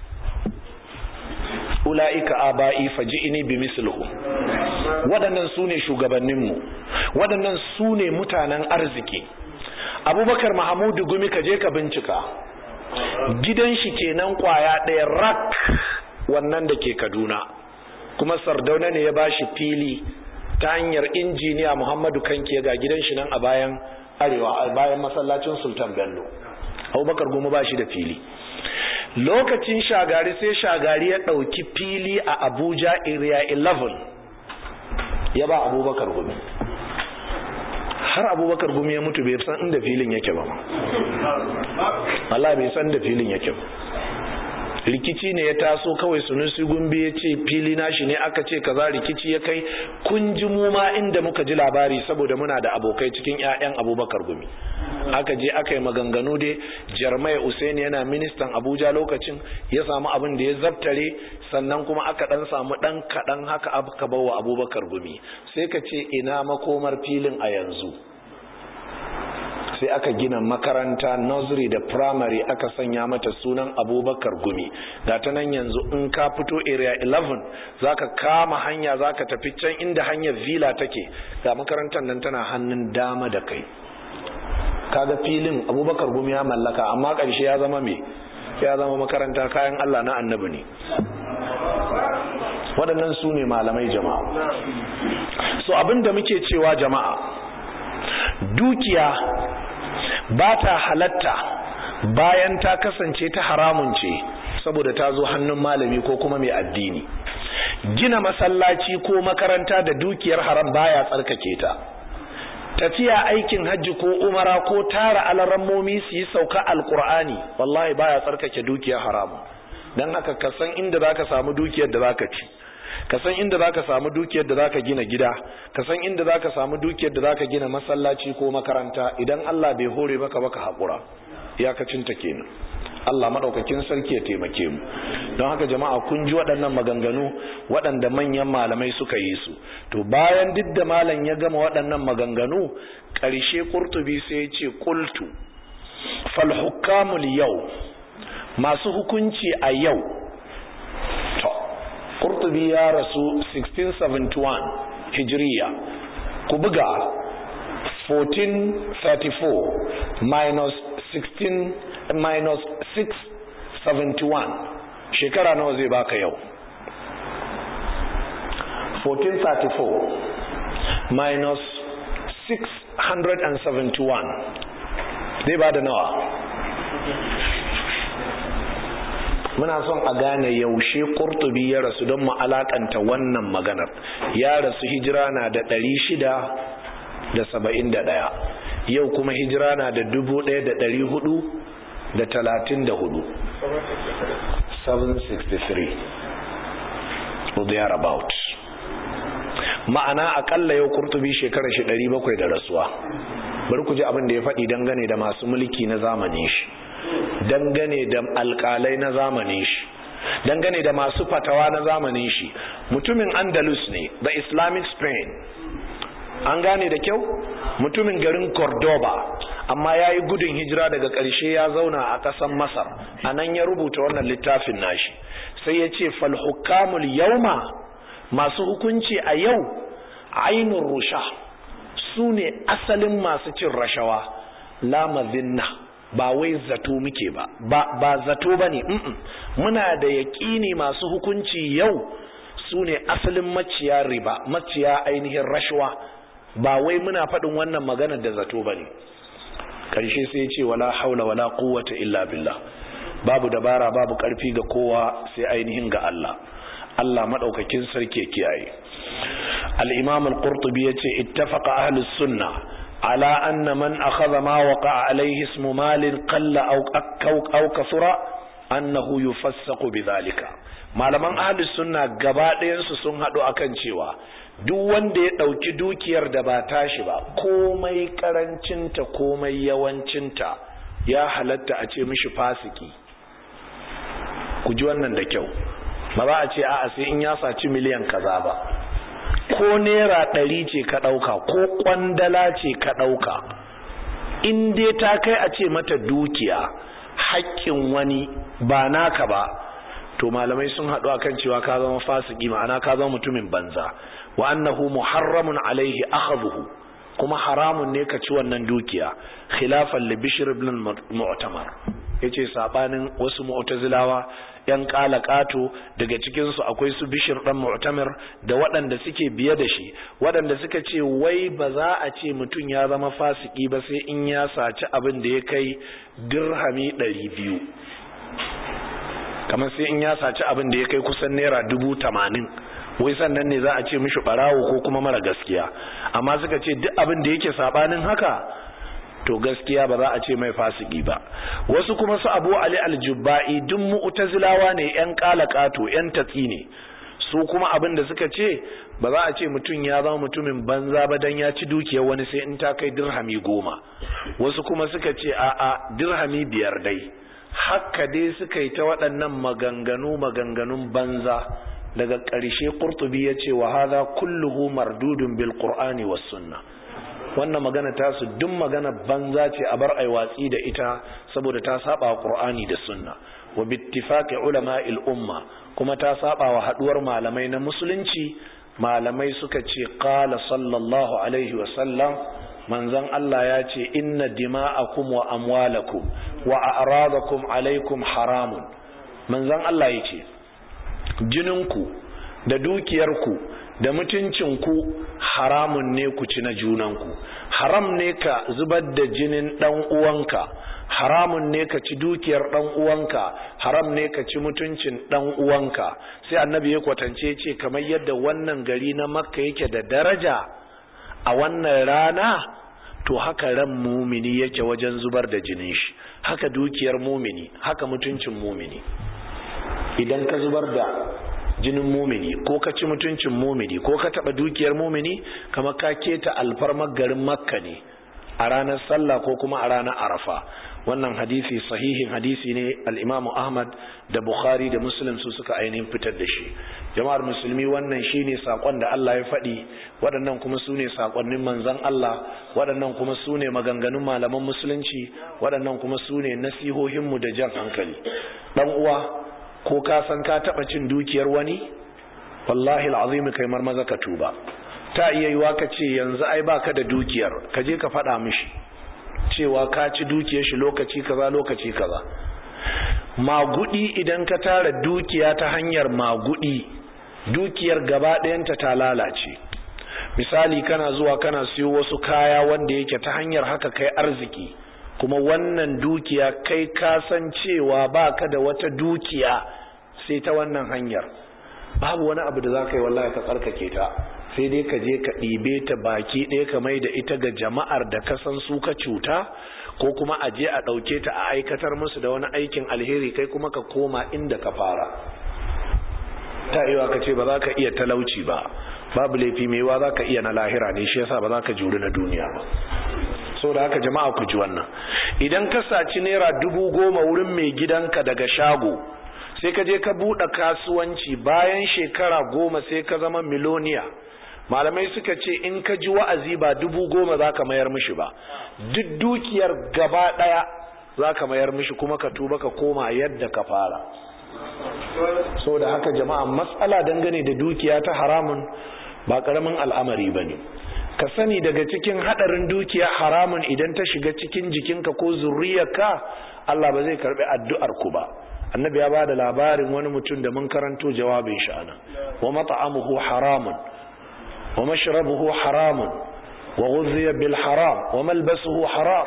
ula'ika aba'i faji'ini bi mislihu waɗannan su ne shugabanninmu waɗannan su ne mutanen arziki abubakar mahamudu gumi ka je ka bincika gidan shi kenan kwaya ɗaya rak wannan da ke kaduna kuma sardauna ne ya bashi fili ta hanyar injiniya muhammadu kanke ga gidan shi nan a bayan arewa a bayan masallacin sultan bello abubakar gumi ba shi da fili lokacin shagari sai shagari ya ɗauki fili a abuja area 11 ya ba abubakar gumi har abubakar gumi ya mutu bai san inda filin yake ba Allah bai san da filin yake ba rikici ne ya taso kawai sunusi gumbi ya ce fili nashi ne aka ce kaza rikici ya kai kun ji mu ma inda muka ji labari saboda muna da abokai cikin 'ya'yan abubakar gumi aka je aka yi maganganu dai jarmai usain yana ministan abuja lokacin ya samu abin da ya zabtare sannan kuma aka dan samu dan kadan haka aka bawa abubakar gumi sai ka ce ina makomar filin a yanzu sai aka gina makaranta nursery da primary aka sanya mata sunan abubakar gumi ga ta nan yanzu in ka fito area 11 zaka kama hanya zaka tafi can inda hanyar villa take ga makarantar nan tana hannun dama da kai kaga filin abubakar gumi ya mallaka amma ƙarshe ya zama me ya zama makaranta kayan allah na annabi ne waɗannan su ne malamai jama'a so abinda muke cewa jama'a dukiya ba ta halatta bayan ta kasance ta haramun ce saboda ta zo hannun malami ko kuma mai addini gina masallaci ko makaranta da dukiyar haram baya tsarkake ta tafiya aikin hajji ko umara ko tara alarammomi su yi sauka alkur'ani wallahi baya tsarkake dukiyar haramu don haka ka san inda zaka samu dukiyar da zaka ci ka san inda zaka samu dukiyar da zaka gina gida ka san inda zaka samu dukiyar da zaka gina masallaci ko makaranta idan Allah bai hore maka baka hakura iyakacin ta kenan Allah madaukakin sarki ya taimake mu don haka jama'a kun ji waɗannan maganganu waɗanda manyan malamai suka yi su to bayan duk da malam ya gama waɗannan maganganu ƙarshe Qurtubi sai ya ce qultu fal hukamul yau masu hukunci a yau to Qurtubi ya rasu 1671 hijriya ku buga 1434 minus 16 minus 671 shekara nawa zai baka yau 1434 minus 671 zai ba da nawa muna son a gane yaushe kurtubi ya rasu don mu alakanta wannan maganar ya rasu hijira na da 671 yau kuma hijira na da 1400 da talatin da hudu 763 or thereabout ma'ana akalla yau kurtubi shekarar shi 700 da rasuwa bari ku ji abin da ya faɗi dangane da masu mulki na zamanin shi dangane da alƙalai na zamanin shi dangane da masu fatawa na zamanin shi mutumin andalus ne da islamic spain an gane da kyau mutumin garin cordoba amma ya yi gudun hijira daga ƙarshe ya zauna a ƙasar masar a nan ya rubuta wannan littafin nashi sai ya ce falhukamul yauma masu hukunci a yau ainun rusha su ne asalin masu cin rashawa la mazinna ba wai zato muke ba ba zato ba ne muna da yaƙini masu hukunci yau su ne asalin maciya riba maciya ainihin rashawa ba wai muna faɗin wannan magana da zato ba ne ƙarshe sai ce wala haula wala quwwata illa billah babu dabara babu ƙarfi ga kowa sai ainihin ga Allah Allah madaukakin sarki kiyaye al-imam al-qurtubi yace ittafaqa ahlus sunna على أن من أخذ ما وقع عليه اسم مال قل أو أو كثر أنه يفسق بذلك malaman ahli sunna gaba ɗayansu sun haɗu akan cewa duk wanda ya ɗauki dukiyar da ba tashi ba komai ƙarancinta komai yawancinta ya halatta a ce mishi fasiki ku ji wannan da kyau ba za a ce a'a sai in ya saci miliyan kaza ba ko naira ɗari ce ka ɗauka ko ƙwandala ce ka ɗauka in dai ta kai a ce mata dukiya haƙƙin wani ba naka ba to malamai sun haɗu akan cewa ka zama fasiki ma'ana ka zama mutumin banza wa annahu muharramun alaihi akhadhuhu kuma haramun ne ka ci wannan dukiya khilafan li bishr ibn mu'tamar yace sabanin wasu mu'tazilawa yan kalakato daga cikin su akwai su bishir dan mu'tamir da waɗanda suke biye da shi waɗanda suka ce wai ba za a ce mutum ya zama fasiki ba sai in ya saci abin da ya kai dirhami ɗari biyu kamar sai in ya saci abin da ya kai kusan naira dubu tamanin wai sannan ne za a ce mishi ɓarawo ko kuma mara gaskiya amma suka ce duk abin da yake sabanin haka to gaskiya ba za a ce mai fasiki ba wasu kuma su abu ali aljubba'i duk mu'tazilawa ne yan kalakato yan tatsi ne su kuma abin da suka ce ba za a ce mutum ya zama mutumin banza ba dan ya ci dukiyar wani sai in ta kai dirhami goma wasu kuma suka ce a a dirhami biyar dai haka dai suka yi ta waɗannan maganganu maganganun banza daga ƙarshe qurtubi ya ce wa hadha kulluhu mardudun bil qur'ani was sunnah wannan magana ta su duk magana banza ce a bar ai watsi da ita saboda ta saba wa qur'ani da sunna wa bittifaqi ulama'il umma kuma ta saba wa haduwar malamai na musulunci malamai suka ce qala sallallahu alaihi wa sallam manzon Allah ya ce inna dima'akum wa amwalakum wa a'radakum alaikum haramun manzon Allah ya ce jininku da dukiyarku da mutuncinku haramun ne ku ci na junanku haram ne ka zubar da jinin dan uwanka haramun ne ka ci dukiyar dan uwanka haram ne ka ci mutuncin dan uwanka sai annabi ya kwatance ce kamar yadda wannan gari na makka yake da daraja a wannan rana to haka ran mumini yake wajen zubar da jinin shi haka dukiyar mumini haka mutuncin mumini idan ka zubar da jinin mumini ko ka ci mutuncin mumini ko ka taba dukiyar mumini kamar ka keta alfarmar garin makka ne a ranar sallah ko kuma a ranar arafa wannan hadisi sahihin hadisi ne al-imam ahmad da bukhari da muslim su suka ainihin fitar da shi jama'ar musulmi wannan shine sakon da Allah ya faɗi waɗannan kuma su ne sakonnin manzon Allah waɗannan kuma su ne maganganun malaman musulunci waɗannan kuma su ne nasihohinmu da jan hankali dan uwa ko ka san ka taba cin dukiyar wani wallahi alazim kai marmaza ka tuba ta iya yiwa ka ce yanzu ai baka da dukiyar ka je ka faɗa mishi cewa ka ci dukiyar shi lokaci kaza lokaci kaza magudi idan ka tara dukiya ta hanyar magudi dukiyar gaba ɗayanta ta lalace misali kana zuwa kana siyo wasu kaya wanda yake ta hanyar haka kai arziki kuma wannan dukiya kai ka san cewa baka da wata dukiya sai ta wannan hanyar babu wani abu da za ka yi wallahi ka tsarkake ta sai dai ka je ka ɗibe ta baki ɗaya ka mai da ita ga jama'ar da ka san su ka cuta ko kuma a je a ɗauke ta a aikatar musu da wani aikin alheri kai kuma ka koma inda ka fara ta yiwa ka ce ba za ka iya talauci ba babu laifi mai wa za ka iya na lahira ne shi yasa ba za ka juri na duniya ba so da haka jama'a ku ji wannan idan ka saci naira dubu goma wurin mai gidanka daga shago sai ka je ka buɗe kasuwanci bayan shekara goma sai ka zama miloniya malamai suka ce in ka ji wa'azi ba dubu goma za ka mayar mishi ba duk dukiyar gaba ɗaya za ka mayar mishi kuma ka tuba ka koma yadda ka fara so da haka jama'a matsala dangane da dukiya ta haramun ba ƙaramin al'amari ba ne ka sani daga cikin haɗarin dukiya haramun idan ta shiga cikin jikinka ko zurriyarka Allah ba zai karɓi addu'ar ku ba annabi ya ba da labarin wani mutum da mun karanto jawabin shi ana wa mat'amuhu haramun wa mashrabuhu haramun wa ghudhiya bil haram wa malbasuhu haram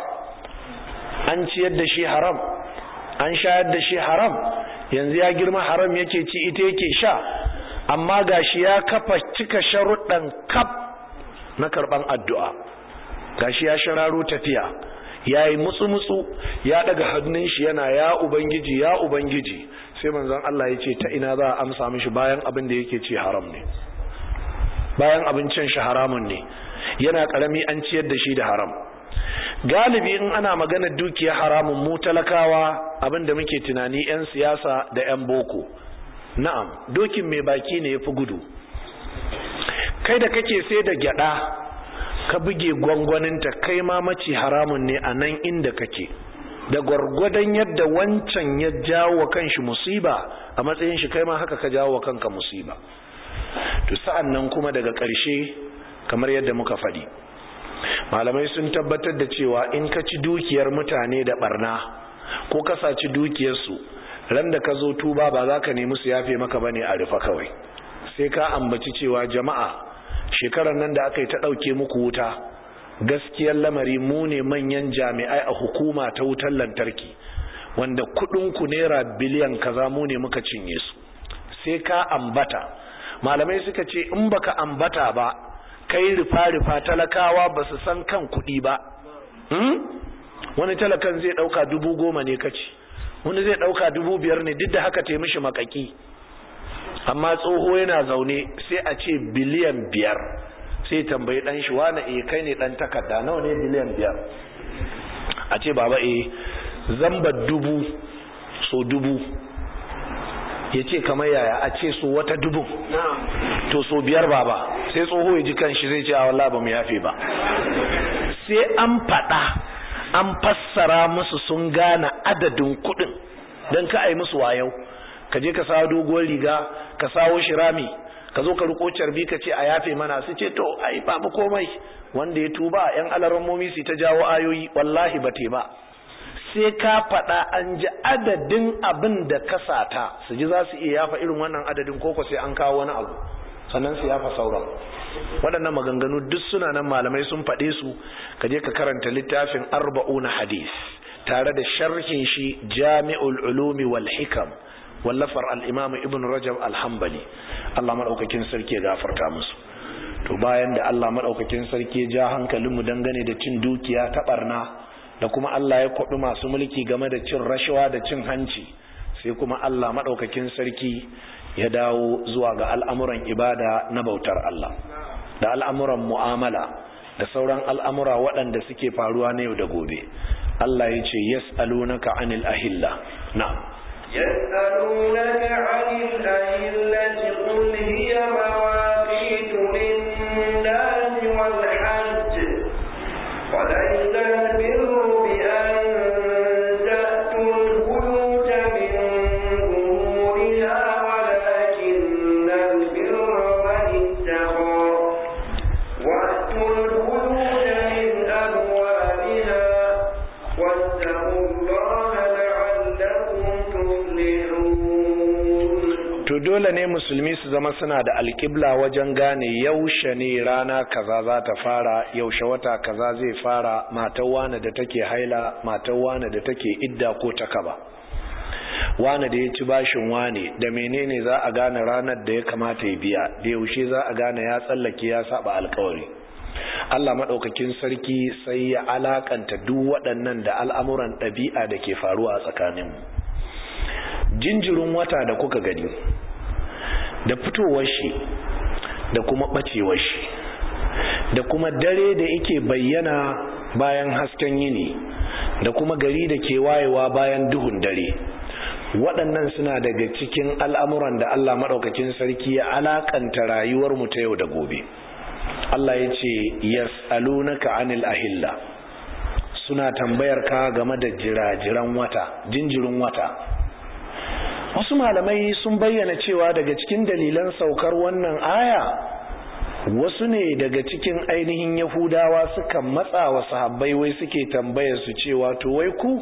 an ciyar da shi haram an shayar da shi haram yanzu ya girma haram yake ci ita yake sha amma gashi ya kafa cika sharuɗan kaf na karɓan addu'a gashi ya shararo tafiya ya yi mutsu-mutsu ya daga hannun shi yana ya ubangiji ya ubangiji sai manzon Allah ya ce ta ina za a amsa mishi bayan abin da yake ce haram ne bayan abincin shi haramun ne yana karami an ciyar da shi da haram galibi in ana magana dukiya haramun mu talakawa abin da muke tunani 'yan siyasa da 'yan boko na'am dokin mai baki ne ya fi gudu kai da kake sai da gyada ka buge gwangwaninta kai ma maci haramun ne a nan inda kake da gwargwadon yadda wancan ya jawo wa kanshi musiba a matsayin shi kai ma haka ka jawo wa kanka musiba to sa'an nan kuma daga ƙarshe kamar yadda muka faɗi malamai sun tabbatar da cewa in ka ci dukiyar mutane da barna ko ka saci dukiyarsu ran da ka zo tuba ba za ka nemi su yafe maka bane a rufa kawai sai ka ambaci cewa jama'a shekarar nan da aka yi ta ɗauke muku wuta gaskiyar lamari mu ne manyan jami'ai a hukuma ta wutar lantarki wanda ku naira biliyan kaza mu ne muka cinye su sai ka ambata malamai suka ce in baka ambata ba kai rufa-rufa talakawa ba su san kan kuɗi ba wani talakan zai ɗauka dubu goma ne kaci wani zai ɗauka dubu biyar ne duk da haka ta mishi makaki amma tsoho yana zaune sai a ce biliyan biyar sai tambayi dan shi wane eh kai ne dan takarda nawa ne biliyan biyar a ce baba eh zamba dubu so dubu ya ce kamar yaya a ce so wata dubu to so biyar baba sai tsoho ya ji kanshi zai ce a wallah ba mu yafe ba sai an faɗa an fassara musu sun gane adadin kuɗin don ka ai musu wayau ka je ka sawo doguwar riga ka sawo shirami ka zo ka riko carbi ka ce a yafe mana su ce to ai babu komai wanda ya tuba yan alarammomi su ta jawo ayoyi wallahi ba te ba sai ka faɗa an ji adadin abin da ka sata su ji za su iya yafa irin wannan adadin koko sai an kawo wani abu sannan su yafa sauran waɗannan maganganu duk suna nan malamai sun faɗe su ka je ka karanta littafin arba'una hadis tare da sharhin shi jami'ul ulumi wal hikam wallafar al'imamu ibn rajab alhambali Allah maɗaukakin sarki ya gafarta musu to bayan da Allah maɗaukakin sarki ya ja hankalinmu dangane da cin dukiya ta ɓarna da kuma Allah ya kwaɗi masu mulki game da cin rashawa da cin hanci sai kuma Allah maɗaukakin sarki ya dawo zuwa ga al'amuran ibada na bautar Allah da al'amuran mu'amala da sauran al'amura waɗanda suke faruwa na yau da gobe Allah ya ce yas'alunaka anil ahilla na'am يسألونك عن الأهلة قل هي مواقيت للناس والحج وليس البر بأن تأتوا البيوت من ظهورها ولكن البر من اتقى وأتوا البيوت من أبوابها واتقوا الله لعلكم to dole ne musulmi su zama suna da alƙibla wajen gane yaushe ne rana kaza za ta fara yaushe wata kaza zai fara matar wane da take haila matar wane da take idda ko ta kaba wane da ya ci bashin wane da menene za a gane ranar da ya kamata ya biya da yaushe za a gane ya tsallake ya saba alkawari Allah maɗaukakin sarki sai ya alakanta duk waɗannan da al'amuran ɗabi'a da ke faruwa a tsakaninmu jinjirin wata da kuka gani da fitowar shi da kuma ɓacewar shi da kuma dare da yake bayyana bayan hasken yini da kuma gari da ke wayewa bayan duhun dare waɗannan suna daga cikin al'amuran da Allah maɗaukakin sarki ya alakanta rayuwarmu ta yau da gobe Allah ya ce yas'alunaka anil ahilla suna tambayar ka game da jirajiran wata jinjirin wata wasu malamai sun bayyana cewa daga cikin dalilan saukar wannan aya wasu ne daga cikin ainihin yahudawa suka matsa wa sahabbai wai suke tambayar su cewa to wai ku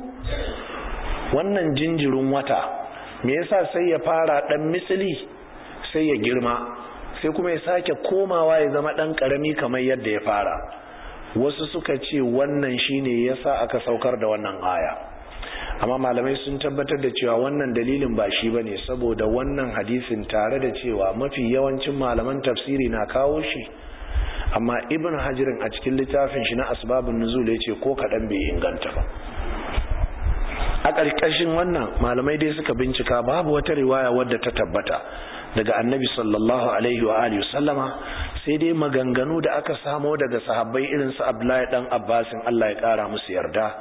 wannan jinjirin wata me yasa sai ya fara dan misali sai ya girma sai kuma ya sake komawa ya zama dan karami kamar yadda ya fara wasu suka ce wannan shine yasa aka saukar da wannan aya amma malamai sun tabbatar da cewa wannan dalilin ba shi bane saboda wannan hadisin tare da cewa mafi yawancin malaman tafsiri na kawo shi amma ibn hajirin a cikin littafin shi na asbabun nuzul ya ce ko kaɗan bai inganta ba a ƙarƙashin wannan malamai dai suka bincika babu wata riwaya wadda ta tabbata daga annabi sallallahu alaihi wa alihi sallama sai dai maganganu da aka samo daga sahabbai irin su Abdullahi dan Abbasin Allah ya kara musu yarda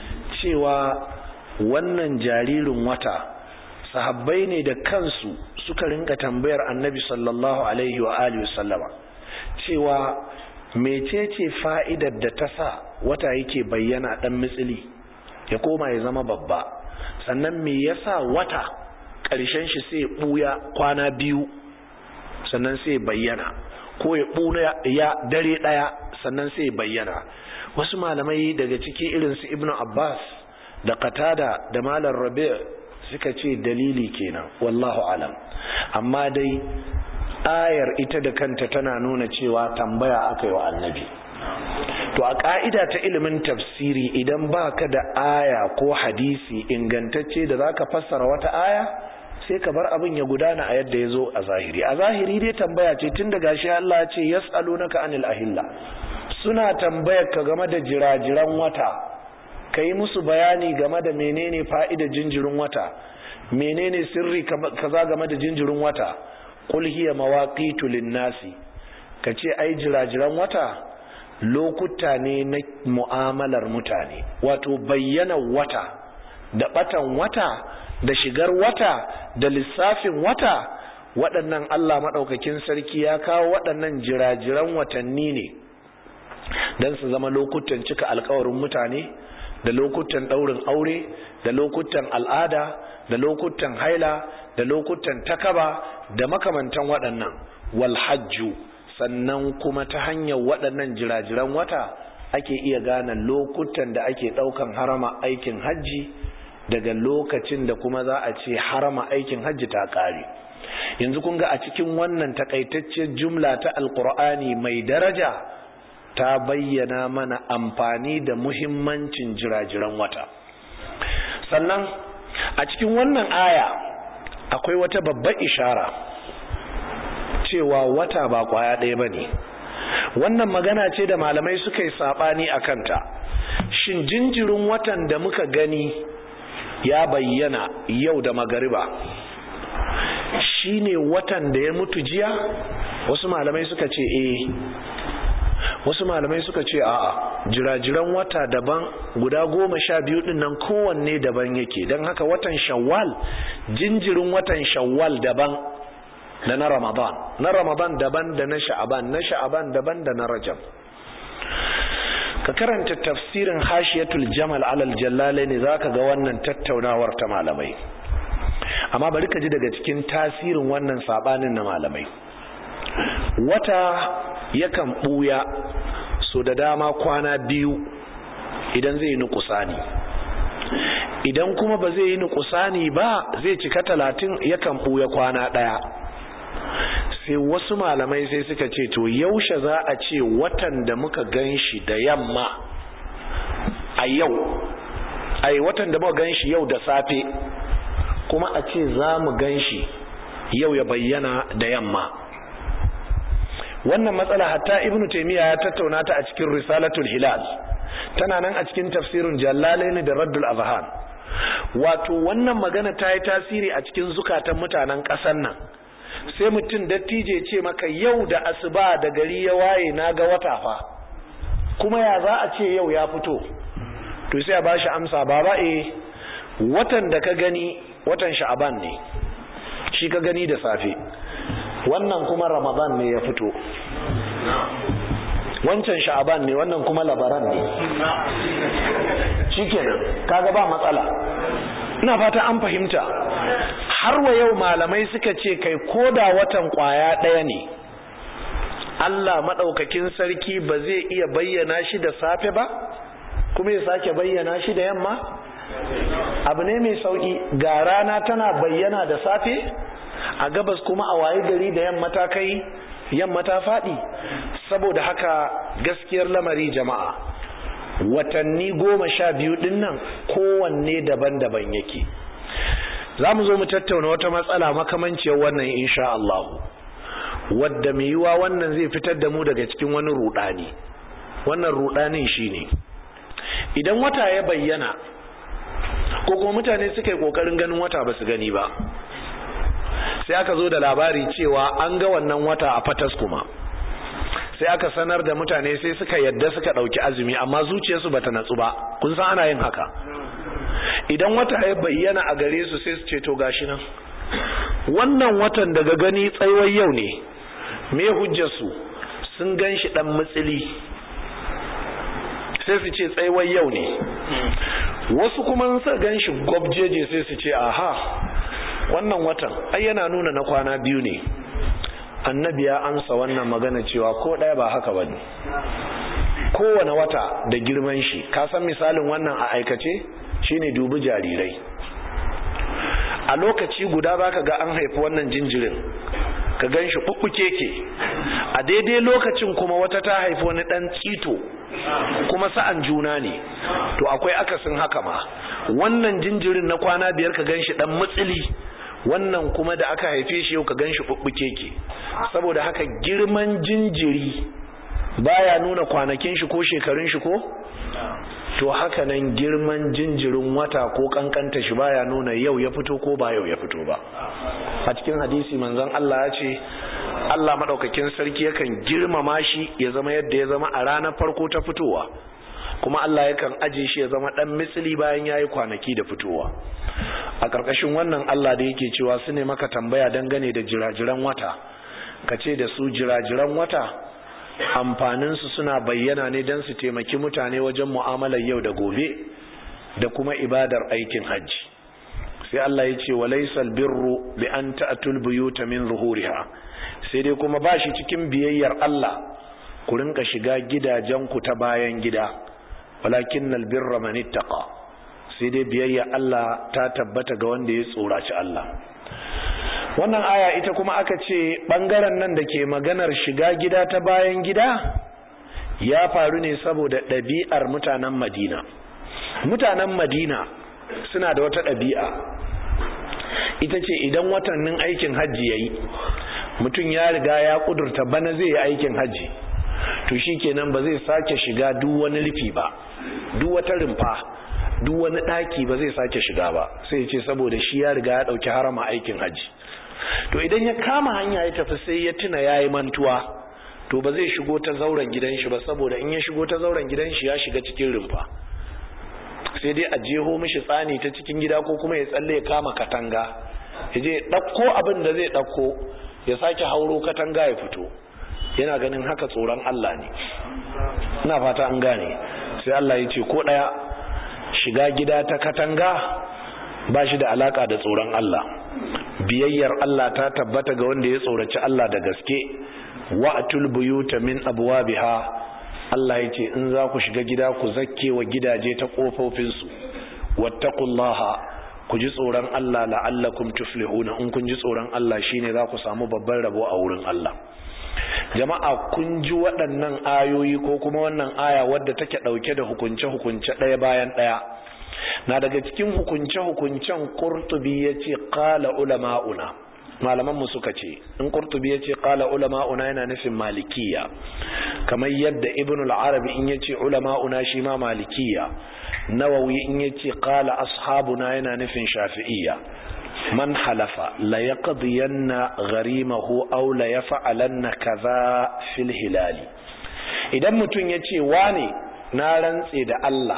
cewa wannan jaririn wata sahabbai ne da kansu suka rinka tambayar annabi sallallahu alaihi wa alihi sallama cewa mecece fa'idar da ta sa wata yake bayyana dan mitsili ya koma ya zama babba sannan me yasa wata ƙarshen shi sai ɓuya kwana biyu sannan sai bayyana ko ya ɓuna ya dare ɗaya sannan sai bayyana wasu malamai daga ciki irin su ibnu abbas da qatada da malam rabi' suka ce dalili kenan wallahu alam amma dai ayar ita da kanta tana nuna cewa tambaya aka yi wa annabi to a ka'ida ta ilimin tafsiri idan baka da aya ko hadisi ingantacce da zaka fassara wata aya sai ka bar abin ya gudana a yadda ya zo a zahiri a zahiri dai tambaya ce tun da gashi Allah ya ce yas'alunaka anil ahilla suna tambayar ka game da jirajiran wata ka yi musu bayani game da menene fa'idar jinjirin wata menene sirri kaza game da jinjirin wata qul hiya mawaqitu lin-nasi kace ai jirajiran wata lokuta ne na mu'amalar mutane wato bayyana wata da batan wata da shigar wata da lissafin wata waɗannan Allah maɗaukakin sarki ya kawo waɗannan jirajiran watanni ne don su zama lokutan cika alkawarin mutane da lokutan ɗaurin aure da lokutan al'ada da lokutan haila da lokutan takaba da makamantan waɗannan walhajju sannan kuma ta hanyar waɗannan jirajiran wata ake iya gane lokutan da ake ɗaukan harama aikin hajji daga lokacin da kuma za a ce harama aikin hajji ta ƙare yanzu kun ga a cikin wannan takaitacciyar jumla ta alkur'ani mai daraja ta bayyana mana amfani da muhimmancin jirajiran wata sannan a cikin wannan aya akwai wata babbar ishara cewa wata ba kwaya ɗaya ba ne wannan magana ce da malamai suka yi saɓani a kanta shin jinjirin watan da muka gani ya bayyana yau da magariba shi ne watan da ya mutu jiya wasu malamai suka ce eh wasu malamai suka ce a'a jirajiran wata daban guda goma sha biyu din nan kowanne daban yake don haka watan shawwal jinjirin watan shawwal daban da na ramadan na ramadan daban da na sha'aban na sha'aban daban da na rajab ka karanta tafsirin hashiyatul jamal alal jallale ne zaka ga wannan tattaunawar ta malamai amma bari ka ji daga cikin tasirin wannan sabanin na malamai wata yakan buya so da dama kwana biyu idan zai yi nukusani idan kuma ba zai yi nukusani ba zai cika talatin yakan buya kwana daya sai wasu malamai sai suka ce to yaushe za a ce watan da muka gan shi da yamma a yau ai watan da muka gan shi yau da safe kuma a ce za mu gan shi yau ya bayyana da yamma wannan matsala hatta ibnu taymiya ya tattauna ta a cikin risalatul hilal tana nan a cikin tafsirin jallalaini da raddul azhan wato wannan magana ta yi tasiri a cikin zukatan mutanen ƙasar nan sai mutum dattije ce maka yau da asuba da gari ya waye na ga wata fa kuma ya za a ce yau ya fito to sai a ba shi amsa baba e watan da ka gani watan sha'aban ne shi ka gani da safe wannan kuma ramadan ne ya fito wancan sha'aban ne wannan kuma labaran ne shikenan kaga ba matsala ina fata an fahimta har wa yau malamai suka ce kai koda watan kwaya ɗaya ne Allah maɗaukakin sarki ba zai iya bayyana shi da safe ba kuma ya sake bayyana shi da yamma abu ne mai sauki ga rana tana bayyana da safe a gabas kuma a waye gari da yamma ta kai yamma ta faɗi saboda haka gaskiyar lamari jama'a watanni goma sha biyu ɗin nan kowanne daban-daban yake za mu zo mu tattauna wata matsala makamanciyar wannan insha Allah wadda mai yiwa wannan zai fitar da mu daga cikin wani rudani wannan rudanin shine idan wata ya bayyana ko kuma mutane suka yi kokarin ganin wata ba su gani ba sai aka zo da labari cewa an ga wannan wata a fatas kuma sai aka sanar da mutane sai suka yadda suka ɗauki azumi amma zuciyarsu bata natsu ba kun san ana yin haka idan wata ya bayyana a gare su sai su ce to gashi nan wannan watan daga gani tsayuwar yau ne me hujjarsu sun gan shi ɗan matsili sai su ce tsayuwar yau ne wasu kuma sa gan shi gwabjeje sai su ce aha wannan watan ai yana nuna na kwana biyu ne annabi ya amsa wannan magana cewa ko ɗaya ba haka ba ne kowane wata da girman shi ka san misalin wannan a aikace shine dubi jarirai a lokaci guda baka ga an haifi wannan jinjirin ka gan shi ke a daidai lokacin kuma wata ta haifi wani ɗan tsito kuma sa'an juna ne to akwai akasin haka ma wannan jinjirin na kwana biyar ka gan shi ɗan matsili wannan kuma da aka haife shi yau ka gan shi ke saboda haka girman jinjiri baya nuna kwanakin shi ko shekarun shi ko to haka nan girman jinjirin wata ko kankanta shi baya nuna yau ya fito ko ba yau ya fito ba a cikin hadisi manzon Allah ya ce Allah madaukakin sarki yakan girmama shi ya zama yadda ya zama a ranar farko ta fitowa kuma Allah yakan aje shi ya zama dan misali bayan yayi kwanaki da fitowa a ƙarƙashin wannan Allah da yake cewa su ne maka tambaya dangane da jirajiran wata ka ce da su jirajiran wata amfaninsu suna bayyana ne don su taimaki mutane wajen mu'amalar yau da gobe da kuma ibadar aikin hajji sai Allah ya ce wa laysal birru bi an ta'tul buyuta min zuhuriha sai dai kuma ba shi cikin biyayyar Allah ku rinka shiga gidajenku ta bayan gida walakinnal birra man ittaqa sai dai biyayya Allah ta tabbata ga wanda ya tsoraci Allah wannan aya ita kuma aka ce ɓangaren nan da ke maganar shiga gida ta bayan gida ya faru ne saboda ɗabi'ar mutanen madina mutanen madina suna da wata ɗabi'a ita ce idan watannin aikin hajji ya yi mutum ya riga ya ƙudurta bana zai yi aikin hajji to shi kenan ba zai sake shiga duk wani rufi ba duk wata rumfa duk wani ɗaki ba zai sake shiga ba sai ce saboda shi ya riga ya ɗauki harama aikin hajji to idan ya kama hanya ya tafi sai ya tuna ya yi mantuwa to ba zai shigo ta zauren gidan shi ba saboda in ya shigo ta zauren gidan shi ya shiga cikin rumfa sai dai a jeho mishi tsani ta cikin gida ko kuma ya tsalle ya kama katanga ya je ɗauko abin da zai ɗauko ya sake hauro katanga ya fito yana ganin haka tsoron Allah ne ina fata an gane sai Allah ya ce ko ɗaya shiga gida ta katanga ba shi da alaka da tsoron Allah biyayyar Allah ta tabbata ga wanda ya tsoraci Allah da gaske wa'tul buyuta min abwabiha Allah yace in za ku shiga gida ku zakke wa gidaje ta kofofin su wattaqullaha ku ji tsoron Allah la'allakum tuflihuna in kun ji tsoron Allah shine za ku samu babban rabo a wurin Allah jama'a kun ji waɗannan ayoyi ko kuma wannan aya wadda take ɗauke da hukunce-hukunce ɗaya bayan ɗaya na daga cikin hukunce-hukuncen kurtubi ya ce ƙala ulama'una malaman mu suka ce in qurtubi yace qala ulama'una yana nufin malikiya kamar yadda ibn al-arabi in yace ulama'una shi ma malikiya nawawi in yace qala ashabuna yana nufin shafi'iyya man halafa la yaqdiyanna gharimahu aw la yaf'alanna kaza fil hilali idan mutum yace wane na rantse da Allah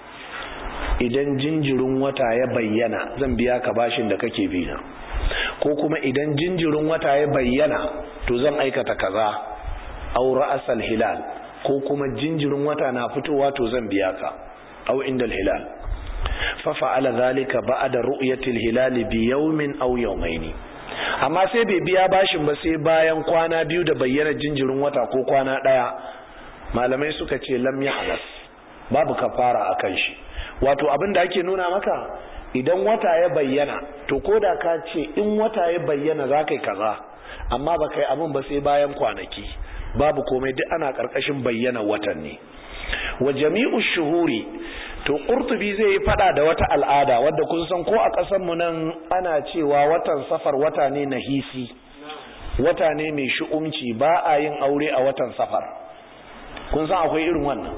idan jinjirin wata ya bayyana zan biya ka bashin da kake bi na ko kuma idan jinjirin wata ya bayyana to zan aikata kaza aw ra'sal hilal ko kuma jinjirin wata na fitowa to zan biya ka aw indal hilal fa fa'ala zalika ba'da ru'yati al-hilal bi yawmin aw yawmayn amma sai bai biya bashin ba sai bayan kwana biyu da bayyana jinjirin wata ko kwana daya malamai suka ce lam yahlas babu kafara akan shi wato abin da ake nuna maka idan wata ya bayyana to ko da ka ce in wata ya bayyana za ka yi kaza amma ba kai abin ba sai bayan kwanaki babu komai duk ana ƙarƙashin bayyana watan ne wa jami'u shuhuri to ƙurtubi zai yi fada da wata al'ada wadda kun san ko a ƙasar mu nan ana cewa watan safar wata ne na hisi wata ne mai shu'umci ba a yin aure a watan safar kun san akwai irin wannan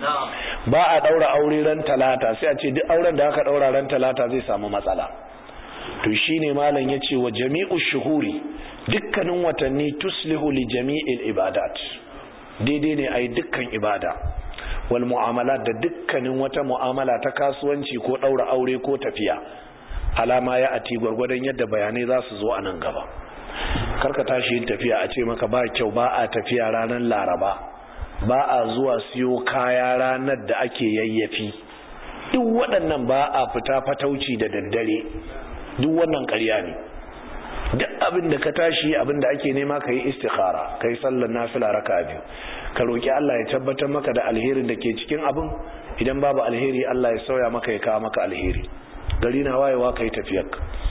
ba a daura aure ran talata sai a ce duk auren da aka daura ran talata zai samu matsala to shine malam yace wa jami'u shuhuri dukkanin watanni tuslihu li jami'il ibadat daidai ne ai dukkan ibada wal mu'amalat da dukkanin wata mu'amala ta kasuwanci ko daura aure ko tafiya alama ya ati gwargwadon yadda bayanai za su zo a nan gaba karka tashi yin tafiya a ce maka ba kyau ba a tafiya ranar laraba ba a zuwa siyo kaya ranar da ake yayyafi duk waɗannan ba a fita fatauci da daddare duk wannan ƙarya ne duk abin da ka tashi abin da ake nema ka yi istikhara ka yi sallar nafila raka biyu ka roƙi Allah ya tabbatar maka da alherin da ke cikin abin idan babu alheri Allah ya sauya maka ya kawo maka alheri gari na wayewa ka yi tafiyar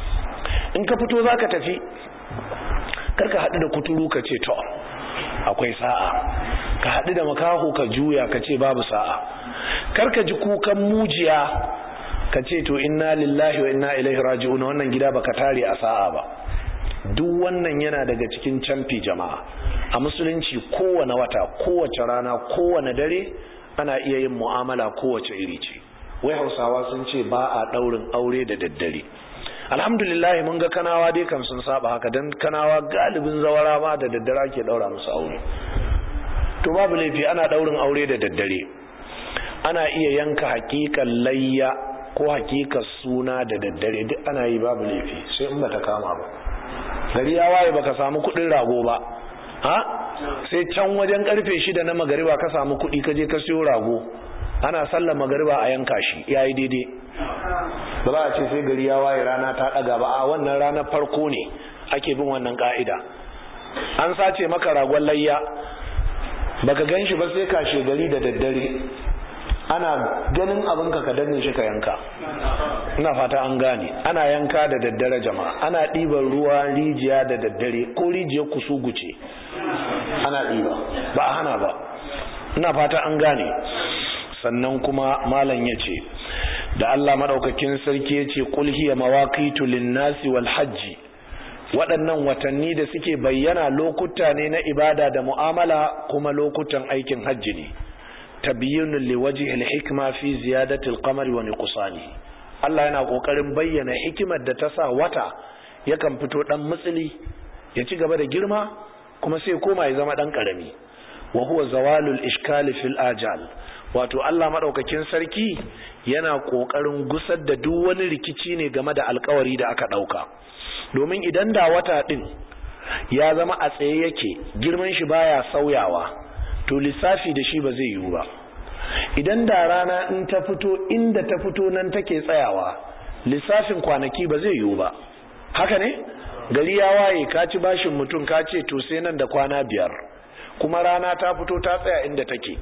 in ka fito za ka tafi karka haɗu da kuturu ka ce to akwai sa'a ka haɗu da makaho ka juya ka ce babu sa'a karka ji kukan mujiya ka ce to inna lillahi wa inna ilaihi raji'un wannan gida baka tare a sa'a ba duk wannan yana daga cikin camfi jama'a a musulunci kowane wata kowace rana kowane dare ana iya yin mu'amala kowace iri ce wai hausawa sun ce ba a ɗaurin aure da daddare alhamdulillah mun ga kanawa dai kam sun saba haka dan kanawa galibin zawara ma da daddare ake daura musu aure to babu laifi ana daurin aure da daddare ana iya yanka hakikan layya ko hakikar suna da daddare duk ana yi babu laifi sai in bata kama ba gari ya waye baka samu kudin rago ba ha sai can wajen karfe shida na magariba ka samu kudi ka je ka siyo rago ana sallar magariba a yanka shi yayi daidai ba za a ce sai gari ya waye rana ta daga ba a wannan ranar farko ne ake bin wannan ka'ida an sace maka ragon layya baka gan shi ba sai kashe gari da daddare ana ganin abinka ka danne shi ka yanka ina fata an gane ana yanka da daddare jama'a ana ɗiban ruwa rijiya da daddare ko rijiyar kusuguce ana ɗiba ba a hana ba ina fata an gane sannan kuma malam ya ce da Allah madaukakin sarki ya ce qul hiya mawaqitu lin-nasi wal hajji waɗannan watanni da suke bayyana lokuta ne na ibada da mu'amala kuma lokutan aikin hajji ne tabyinun liwajhi al-hikma fi ziyadati al-qamari wa nuqsani Allah yana kokarin bayyana hikimar da ta sa wata yakan fito dan mutsili ya ci gaba da girma kuma sai koma ya zama dan karami wa huwa zawalul ishkali fil ajal wato Allah madaukakin sarki yana kokarin gusar da duk wani rikici ne game da alkawari da aka dauka domin idan da wata din ya zama a tsaye yake girman shi baya sauyawa to lissafi da shi ba zai yiwu ba idan da rana in ta fito inda ta fito nan take tsayawa lissafin kwanaki ba zai yiwu ba haka ne gari ya waye ka ci bashin mutum ka ce to sai nan da kwana biyar kuma rana ta fito ta tsaya inda take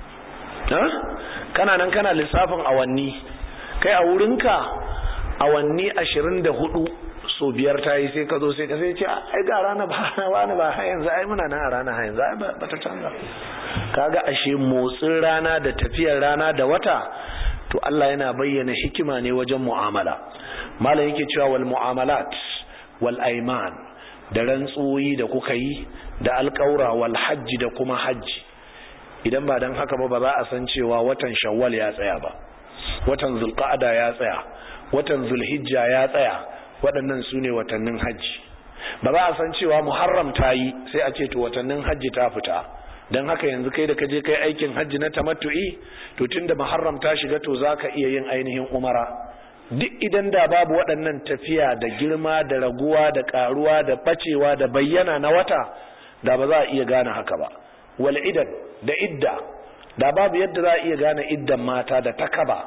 kana nan kana lissafin awanni kai a wurinka awanni ashirin da hudu so biyar ta yi sai ka zo sai ka sai ce ai ga rana ba wani ba har yanzu ai muna nan a rana har yanzu ai ba ta canza kaga ashe motsin rana da tafiyar rana da wata to Allah yana bayyana hikima ne wajen mu'amala malam yake cewa wal mu'amalat wal aiman da rantsuwoyi da kuka yi da alƙaura wal hajji da kuma hajji idan ba don haka ba ba za a san cewa watan shawwal ya tsaya ba watan zulqa'ada ya tsaya watan zulhijja ya tsaya waɗannan su ne watannin hajji ba za a san cewa muharram ta yi sai a ce to watannin hajji ta fita don haka yanzu kai da ka je kai aikin hajji na tamattu'i to tunda muharram ta shiga to za ka iya yin ainihin umara duk idan da babu waɗannan tafiya da girma da raguwa da ƙaruwa da ɓacewa da bayyana na wata da ba za a iya gane haka ba wal idan da idda da babu yadda za a iya gane iddan mata da takaba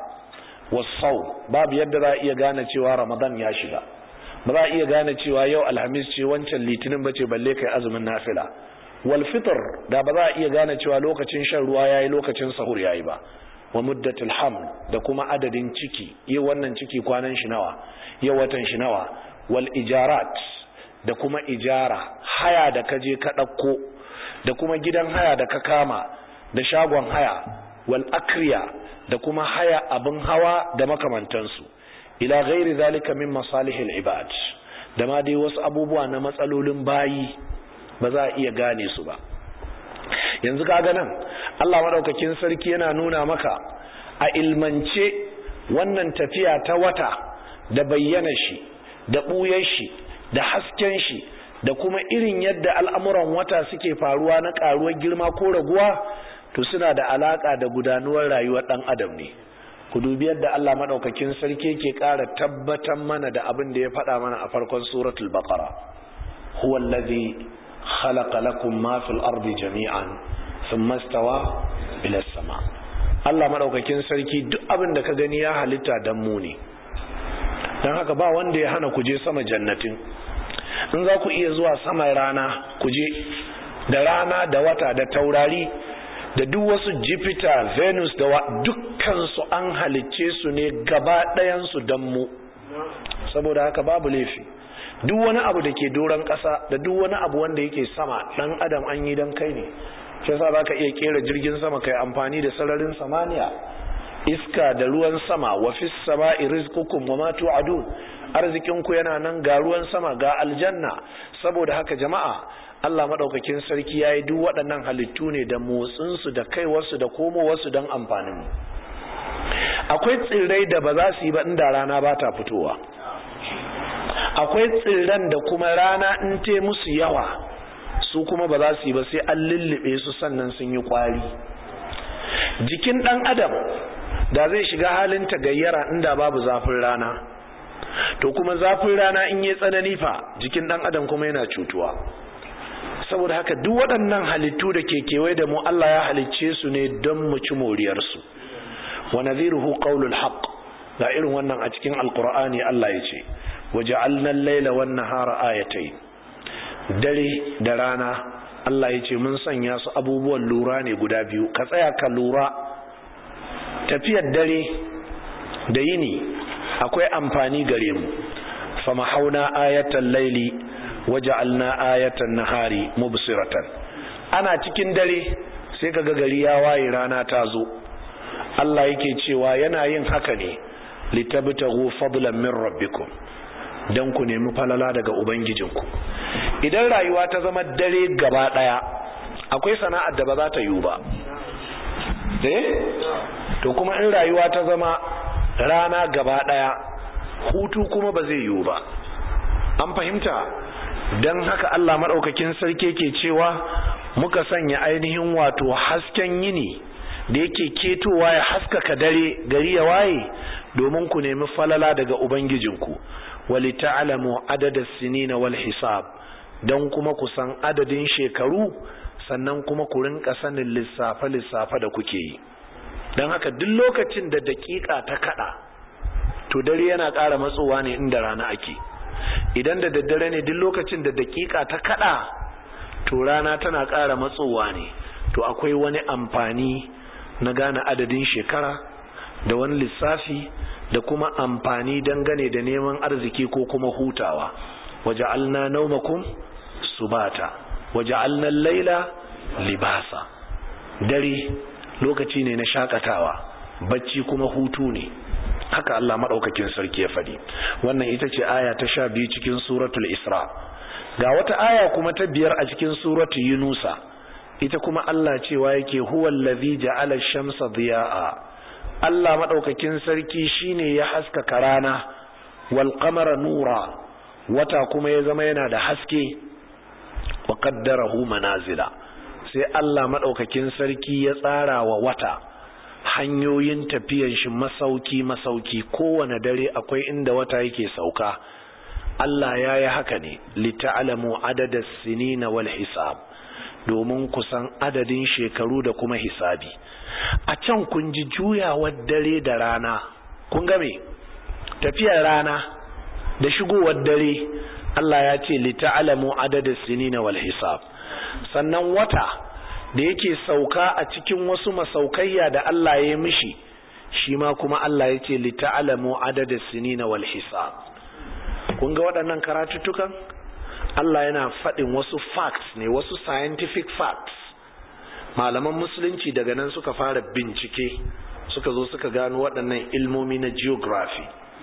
wasau babu yadda za a iya gane cewa ramadan ya shiga ba za a iya gane cewa yau alhamis ce wancan litinin bace balle kai azumin nafila wal fitr da ba za a iya gane cewa lokacin shan ruwa yayi lokacin sahur yayi ba wa muddatul haml da kuma adadin ciki yau wannan ciki kwanan shi nawa yau watan shi nawa wal ijarat da kuma ijara haya da kaje ka ɗauko da kuma gidan haya da ka kama da shagon haya wal akriya da kuma haya abin hawa da makamantansu ila ghairi zalika min masalihil ibad da ma dai wasu abubuwa na matsalolin bayi ba za a iya gane su ba yanzu kaga nan Allah madaukakin sarki yana nuna maka a ilmance wannan tafiya ta wata da bayyana shi da ɓuyar shi da hasken shi da kuma irin yadda al'amuran wata suke faruwa na ƙaruwar girma ko raguwa to suna da alaƙa da gudanuwar rayuwar ɗan adam ne ku dubi yadda Allah maɗaukakin sarki ke ƙara tabbatar mana da abin da ya faɗa mana a farkon suratul baqara huwa allazi khalaqa lakum ma fil ardi jami'an thumma istawa ila sama Allah maɗaukakin sarki duk abin da ka gani ya halitta dan mu ne dan haka ba wanda ya hana ku je sama jannatin in za ku iya zuwa saman rana ku je da rana da wata da taurari da duk wasu jupiter venus da dukkansu an halicce su ne gaba ɗayansu don mu saboda haka babu laifi duk wani abu da ke doron ƙasa da duk wani abu wanda yake sama ɗan adam an yi don kai ne shi yasa za ka iya kera jirgin sama kai amfani da sararin samaniya iska da ruwan sama wa fis sama'i rizqukum wa ma tu'adun arzikinku yana nan ga ruwan sama ga aljanna saboda haka jama'a Allah madaukakin sarki yayi duk waɗannan halittu ne da motsin su da kaiwarsu da komowarsu don amfanin mu akwai tsirrai da ba za su yi ba inda rana ba ta fitowa akwai tsirran da kuma rana in te musu yawa su kuma ba za su yi ba sai an lullube su sannan sun yi kwari jikin ɗan adam da zai shiga halin tagayyara inda babu zafin rana to kuma zafin rana in yi tsanani fa jikin ɗan adam kuma yana cutuwa saboda haka duk waɗannan halittu da ke kewaye da mu Allah ya halicce su ne don mu ci moriyarsu wa nadhiruhu qawlul haqq ga irin wannan a cikin alqur'ani Allah ya ce waja'alna al-laila wan nahara ayatayn dare da rana Allah ya ce mun sanya su abubuwan lura ne guda biyu ka tsaya ka lura tafiyar dare da yini akwai amfani gare mu fama hauna ayatan laili waja'alna ayatan nahari mubsiratan ana cikin dare sai kaga gari ya waye rana ta zo Allah yake cewa yana yin haka ne litabtaghu fadlan min rabbikum dan ku nemi falala daga ubangijinku idan rayuwa ta zama dare gaba daya akwai sana'ar da ba za ta yiwu ba eh to kuma in rayuwa ta zama rana gaba daya hutu kuma ba zai yiwu ba an fahimta don haka Allah maɗaukakin sarki ke cewa muka sanya ainihin wato hasken yini da yake ketowa ya haskaka dare gari ya waye domin ku nemi falala daga ubangijinku wali ta'lamu adada sinina wal hisab don kuma ku san adadin shekaru sannan kuma ku rinka sanin lissafe lissafe da kuke yi don haka duk lokacin da daƙiƙa ta kada to dare yana ƙara matsowa ne inda rana ake idan da daddare ne duk lokacin da daƙiƙa ta kada to rana tana ƙara matsowa ne to akwai wani amfani na gane adadin shekara da wani lissafi da kuma amfani dangane da neman arziki ko kuma hutawa waja'alna naumakum subata waja'alna laila libasa dare lokaci ne na shakatawa bacci kuma hutu ne haka Allah madaukakin sarki ya faɗi wannan ita ce aya ta sha biyu cikin suratul isra ga wata aya kuma ta biyar a cikin suratu yunusa ita kuma Allah cewa yake huwa allazi ja'ala ash-shamsa diya'a Allah madaukakin sarki shine ya haskaka rana wal qamara nura wata kuma ya zama yana da haske wa qaddarahu manazila sai Allah madaukakin sarki ya tsara wa wata hanyoyin tafiyan shi masauki masauki kowane dare akwai inda wata yake sauka Allah ya yi haka ne lita'alamu adadas sinina wal hisab domin kusan adadin shekaru da kuma hisabi a can kun ji juyawar dare da rana kun ga me tafiyar rana da shigowar dare Allah ya ce lita'alamu adadin sinina wal hisab sannan wata da yake sauka a cikin wasu masaukayya da Allah ya mishi shi ma kuma Allah ya ce lita'alamu adadin sinina wal hisab kun ga waɗannan karatuttukan Allah yana faɗin wasu facts ne wasu scientific facts malaman musulunci daga nan suka fara bincike suka zo suka gano waɗannan ilmomi na geography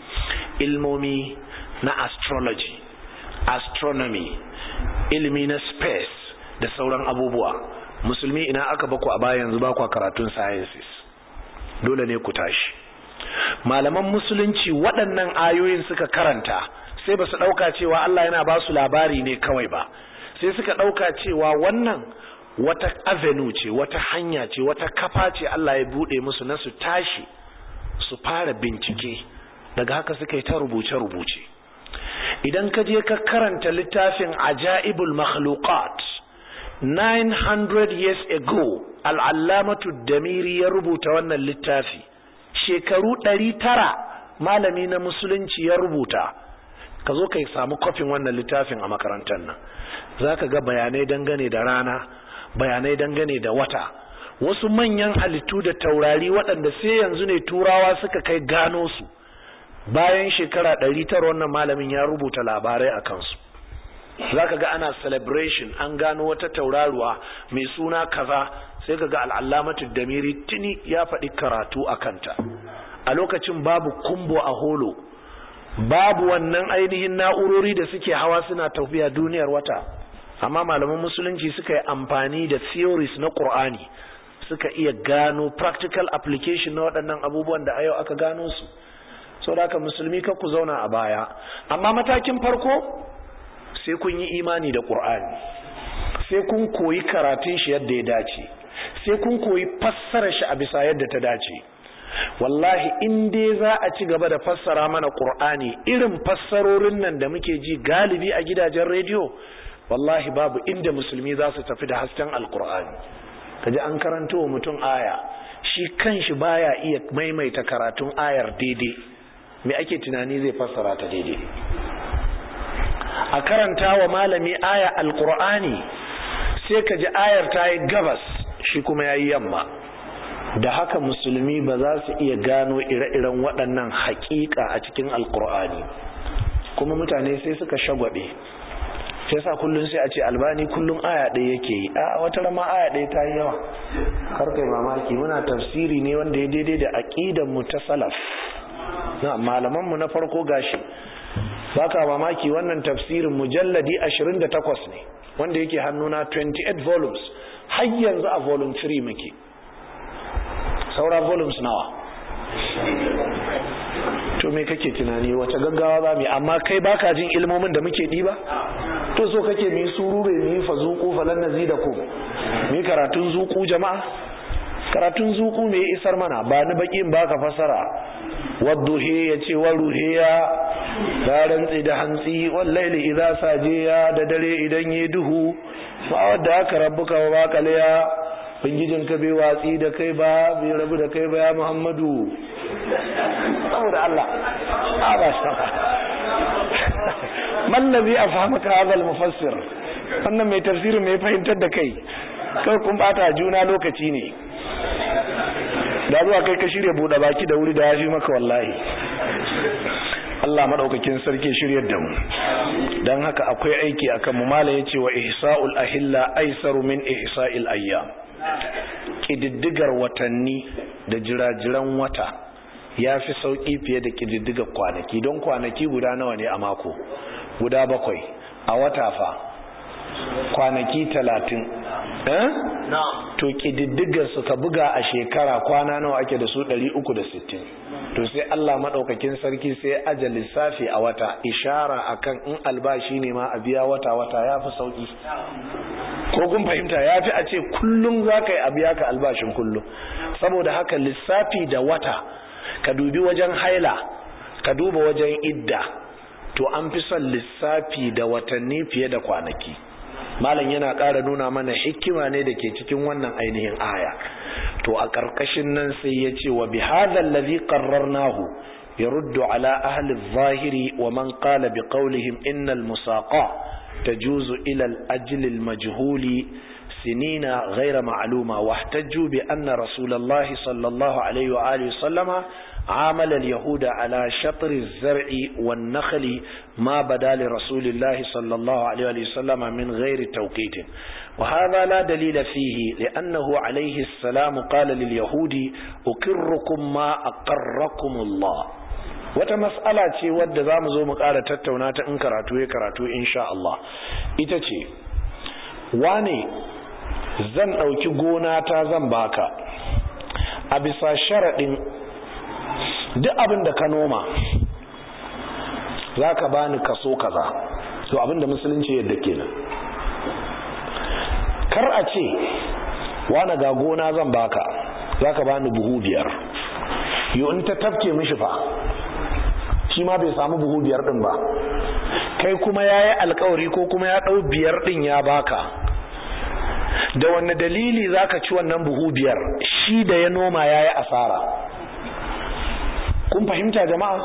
ilmomi na astrology astronomy ilimi na space da sauran abubuwa musulmi ina aka baku a baya yanzu baku karatun sciences dole ne ku tashi malaman musulunci waɗannan ayoyin suka karanta sai ba su ɗauka cewa Allah yana ba su labari ne kawai ba sai suka ɗauka cewa wannan wata avenue ce wata hanya ce wata kafa ce Allah ya buɗe musu na su tashi su fara bincike daga haka suka yi ta rubuce-rubuce idan ka je ka karanta littafin ajaibul makhluqat 900 years ago al'allamatu damiri ya rubuta wannan littafi shekaru 900 malami na musulunci ya rubuta ka zo ka samu kofin wannan littafin a makarantar nan za ka ga bayanai dangane da rana bayanai dangane da wata wasu manyan halittu da taurari waɗanda sai yanzu ne turawa suka kai gano su bayan shekara ɗari tara wannan malamin ya rubuta labarai a kansu za ka ga ana celebration an gano wata tauraruwa mai suna kaza sai ka ga al'allamatu damiri tuni ya faɗi karatu a kanta a lokacin babu kumbo a holo babu wannan ainihin na'urori da suke hawa suna tafiya duniyar wata amma malaman musulunci suka yi amfani da theories na ƙur'ani suka iya gano practical application na waɗannan abubuwan da a yau aka gano su sau da aka musulmi ka ku zauna a baya amma matakin farko sai kun yi imani da ƙur'ani sai kun koyi karatun shi yadda ya dace sai kun koyi fassara shi a bisa yadda ta dace wallahi in dai za a ci gaba da fassara mana ƙur'ani irin fassarorin nan da muke ji galibi a gidajen rediyo wallahi babu inda musulmi za su tafi da hasken alƙur'ani kaji an karanto wa mutum aya shi kanshi baya iya maimaita karatun ayar daidai me ake tunani zai fassara ta daidai a karanta wa malami aya alkur'ani sai ka ji ayar ta yi gabas shi kuma ya yi yamma da haka musulmi ba za su iya gano ire-iren waɗannan haƙiƙa a cikin alkur'ani kuma mutane sai suka shagwabe sai sa kullum sai a ce albani kullum aya ɗaya yake yi a wata rama aya ɗaya ta yi yawa karkai mamaki muna tafsiri ne wanda ya daidai da aƙidan mu ta salaf na malaman mu na farko gashi baka mamaki wannan tafsirin mujalladi 28 ne wanda yake hannuna 28 volumes har yanzu a volume 3 muke saura volumes nawa to me kake tunani wace gaggawa za mu yi amma kai baka jin ilmomin da muke ɗiba to so kake mu yi surure mu yi fazuku falan nazidaku mu yi karatun zuku jama'a karatun zuku me ya isar mana ba ni bakin baka fasara wadduhe ya ce wa ruhiya ya rantsi da hantsi wallaili idza sajiya da dare idan yi duhu ba wadda aka rabbuka wa bakaliya bangijin ka bai watsi da kai ba bai rabu da kai ba ya muhammadu saboda Allah a ba shi mallabi a fahimka hazal mufassir wannan mai tafsirin mai fahimtar da kai kai kun bata juna lokaci ne da zuwa kai ka shirya buɗe baki da wuri da ya fi maka wallahi Allah maɗaukakin sarki shiryar da mu don haka akwai aiki akan mu mala ya ce wa ihsa'ul ahilla aisaru min ihsa'il ayyam ƙididdigar watanni da jirajiran wata ya fi sauƙi fiye da ƙididdigar kwanaki don kwanaki guda nawa ne a mako guda bakwai a wata fa kwanaki talatin eh? to ƙididdigar su ka buga a shekara kwana nawa ake da su 360 to sai Allah maɗaukakin sarki sai aja lissafi a wata ishara akan in albashi ne ma a biya wata-wata ya fi sauƙi ko kun fahimta ya fi a ce kullum za ka yi a biya ka albashin kullum saboda haka lissafi da wata ka dubi wajen haila ka duba wajen idda to an fi son lissafi da watanni fiye da kwanaki malam yana ƙara nuna mana hikima ne da ke cikin wannan ainihin aya to a ƙarƙashin nan sai ya ce wa bi hadha allazi qarrarnahu yaruddu ala ahli adh-dhahiri wa man qala bi qawlihim innal musaqa tajuzu ila al-ajl al-majhuli سنين غير معلومة واحتجوا بأن رسول الله صلى الله عليه وآله وسلم عامل اليهود على شطر الزرع والنخل ما بدا لرسول الله صلى الله عليه وآله وسلم من غير توقيت وهذا لا دليل فيه لأنه عليه السلام قال لليهود أكركم ما أقركم الله wata mas'ala ce wadda za mu zo mu ƙara tattauna ta in karatu ya karatu insha Allah ita ce wane zan ɗauki gona ta zan baka a bisa sharaɗin duk abin da ka noma za ka bani kaso kaza so abin da musulunci yadda kenan kar a ce wane ga gona zan baka za ka bani buhu biyar yau in ta tafke mishi fa shi ma bai samu buhu biyar ɗin ba kai kuma ya yi alkawari ko kuma ya ɗau biyar ɗin ya baka da wanne dalili zaka ci wannan buhu biyar shi da ya noma yayi asara kun fahimta jama'a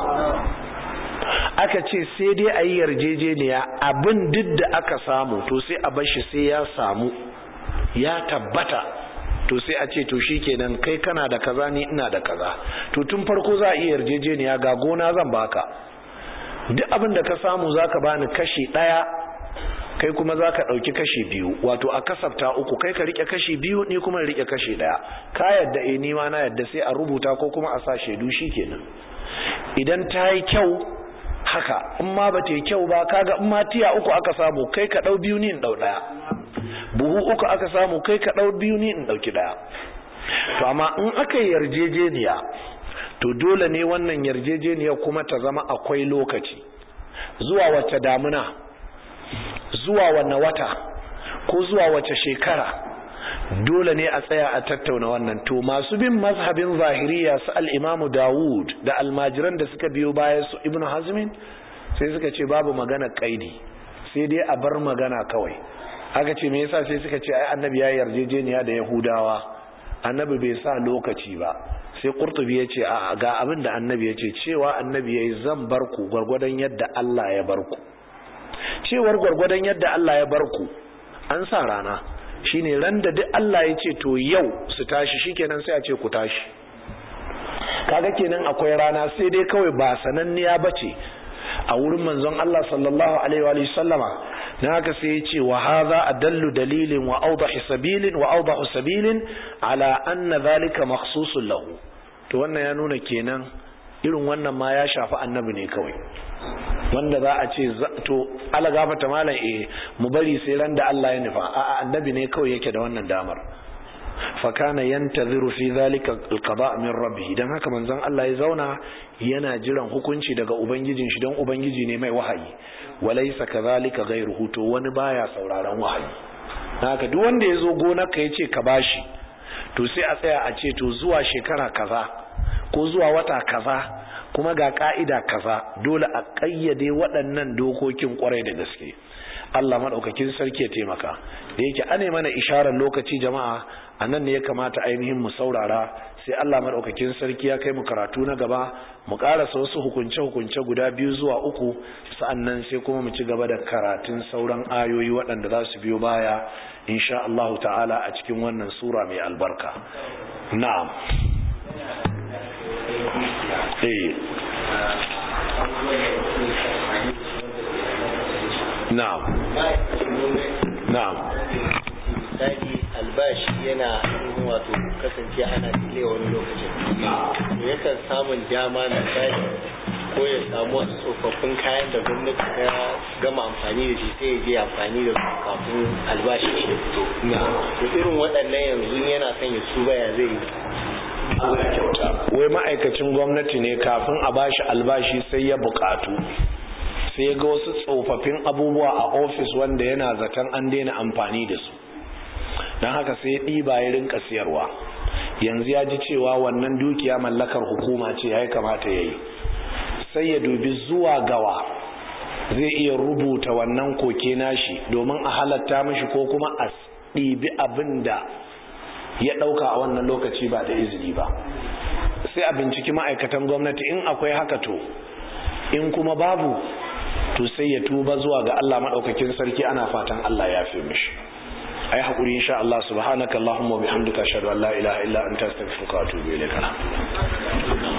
aka ce sai dai a yi yarjejeniya abin duk da aka samu to sai a bashi sai ya samu ya tabbata to sai a ce to shikenan kai kana da kaza ni ina da kaza to tun farko za a iya yarjejeniya ga gona zan baka duk abin da ka samu zaka bani kashi daya kai kuma za ka ɗauki kashi biyu wato a kasafta uku kai ka rike kashi biyu ni kuma rike kashi ɗaya ka yadda e nima na yadda sai a rubuta ko kuma a sa shaidu shi kenan idan ta yi kyau haka in ma ba ta yi kyau ba kaga in ma tiya uku aka samu kai ka ɗau biyu ni in ɗau ɗaya buhu uku aka samu kai ka ɗau biyu ni in ɗauki ɗaya to amma in aka yi yarjejeniya to dole ne wannan yarjejeniya kuma ta zama akwai lokaci zuwa wacce damuna zuwa wanne wata ko zuwa wace shekara dole ne a tsaya a tattauna wannan to masu bin mazhabin zahiriya su al'imamu dawud da almajiran da suka biyo baya su ibn hazmin sai suka ce babu magana kaidi sai dai a bar magana kawai aka ce me yasa sai suka ce ai annabi ya yarjejeniya da yahudawa annabi bai sa lokaci ba sai qurtubi ya ce a ga abin da annabi ya ce cewa annabi yayi zan bar ku gwargwadon yadda Allah ya bar ku cewar gwargwadon yadda Allah ya bar ku an sa rana shine ran da duk Allah ya ce to yau su tashi shikenan sai a ce ku tashi kaga kenan akwai rana sai dai kawai ba sananniya bace a wurin manzon Allah sallallahu alaihi wa sallama na haka sai ya ce wa hadha adallu dalilin wa awdahu sabilin wa awdahu sabilin ala anna dhalika makhsusun lahu to wannan ya nuna kenan irin wannan ma ya shafi annabi ne kawai wanda za a ce to ala gafata malam eh mu bari sai ran da Allah ya nufa a annabi ne kawai yake da wannan damar fa kana yantaziru fi zalika alqada min rabbih dan haka manzon Allah ya zauna yana jiran hukunci daga ubangijin shi dan ubangiji ne mai wahayi walaysa kadhalika ghayruhu to wani baya sauraron wahayi haka duk wanda ya zo gonar ka yace ka bashi to sai a tsaya a ce to zuwa shekara kaza ko zuwa wata kaza kuma ga ka'ida kaza dole a ƙayyade waɗannan dokokin ƙwarai da gaske Allah maɗaukakin sarki ya taimaka da yake ane mana isharar lokaci jama'a a nan ne ya kamata ainihin mu saurara sai Allah maɗaukakin sarki ya kai mu karatu na gaba mu ƙarasa wasu hukunce-hukunce guda biyu zuwa uku sa'annan sai kuma mu ci gaba da karatun sauran ayoyi waɗanda za su biyo baya insha Allah ta'ala a cikin wannan sura mai albarka na'am eh na'am na'am misali albashi yana wato kasance ana dile wani lokacin to yakan samun dama misali ko ya samu wasu tsofaffin kayan da gwamnati ta gama amfani da shi sai ya je amfani da su kafin albashi shi ya fito to irin waɗannan yanzu yana son ya tuba ya zai yi Allah kyauta wai ma'aikacin gwamnati ne kafin a bashi albashi sai ya bukatu sai ya ga wasu tsofaffin abubuwa a ofis wanda yana zaton an daina amfani da su don haka sai ya ɗiba ya rinka siyarwa yanzu ya ji cewa wannan dukiya mallakar hukuma ce ya kamata ya yi sai ya dubi zuwa gawa zai iya rubuta wannan koke nashi domin a halatta mashi ko kuma a ɗibi abin da ya ɗauka a wannan lokaci ba da izini ba sai a binciki ma'aikatan gwamnati in akwai haka to in kuma babu to sai ya tuba zuwa ga Allah maɗaukakin sarki ana fatan Allah ya fi mishi ai haƙuri insha Allah subhanaka Allahumma wa bihamdika ashhadu an la ilaha illa anta astaghfiruka wa atubu ilayk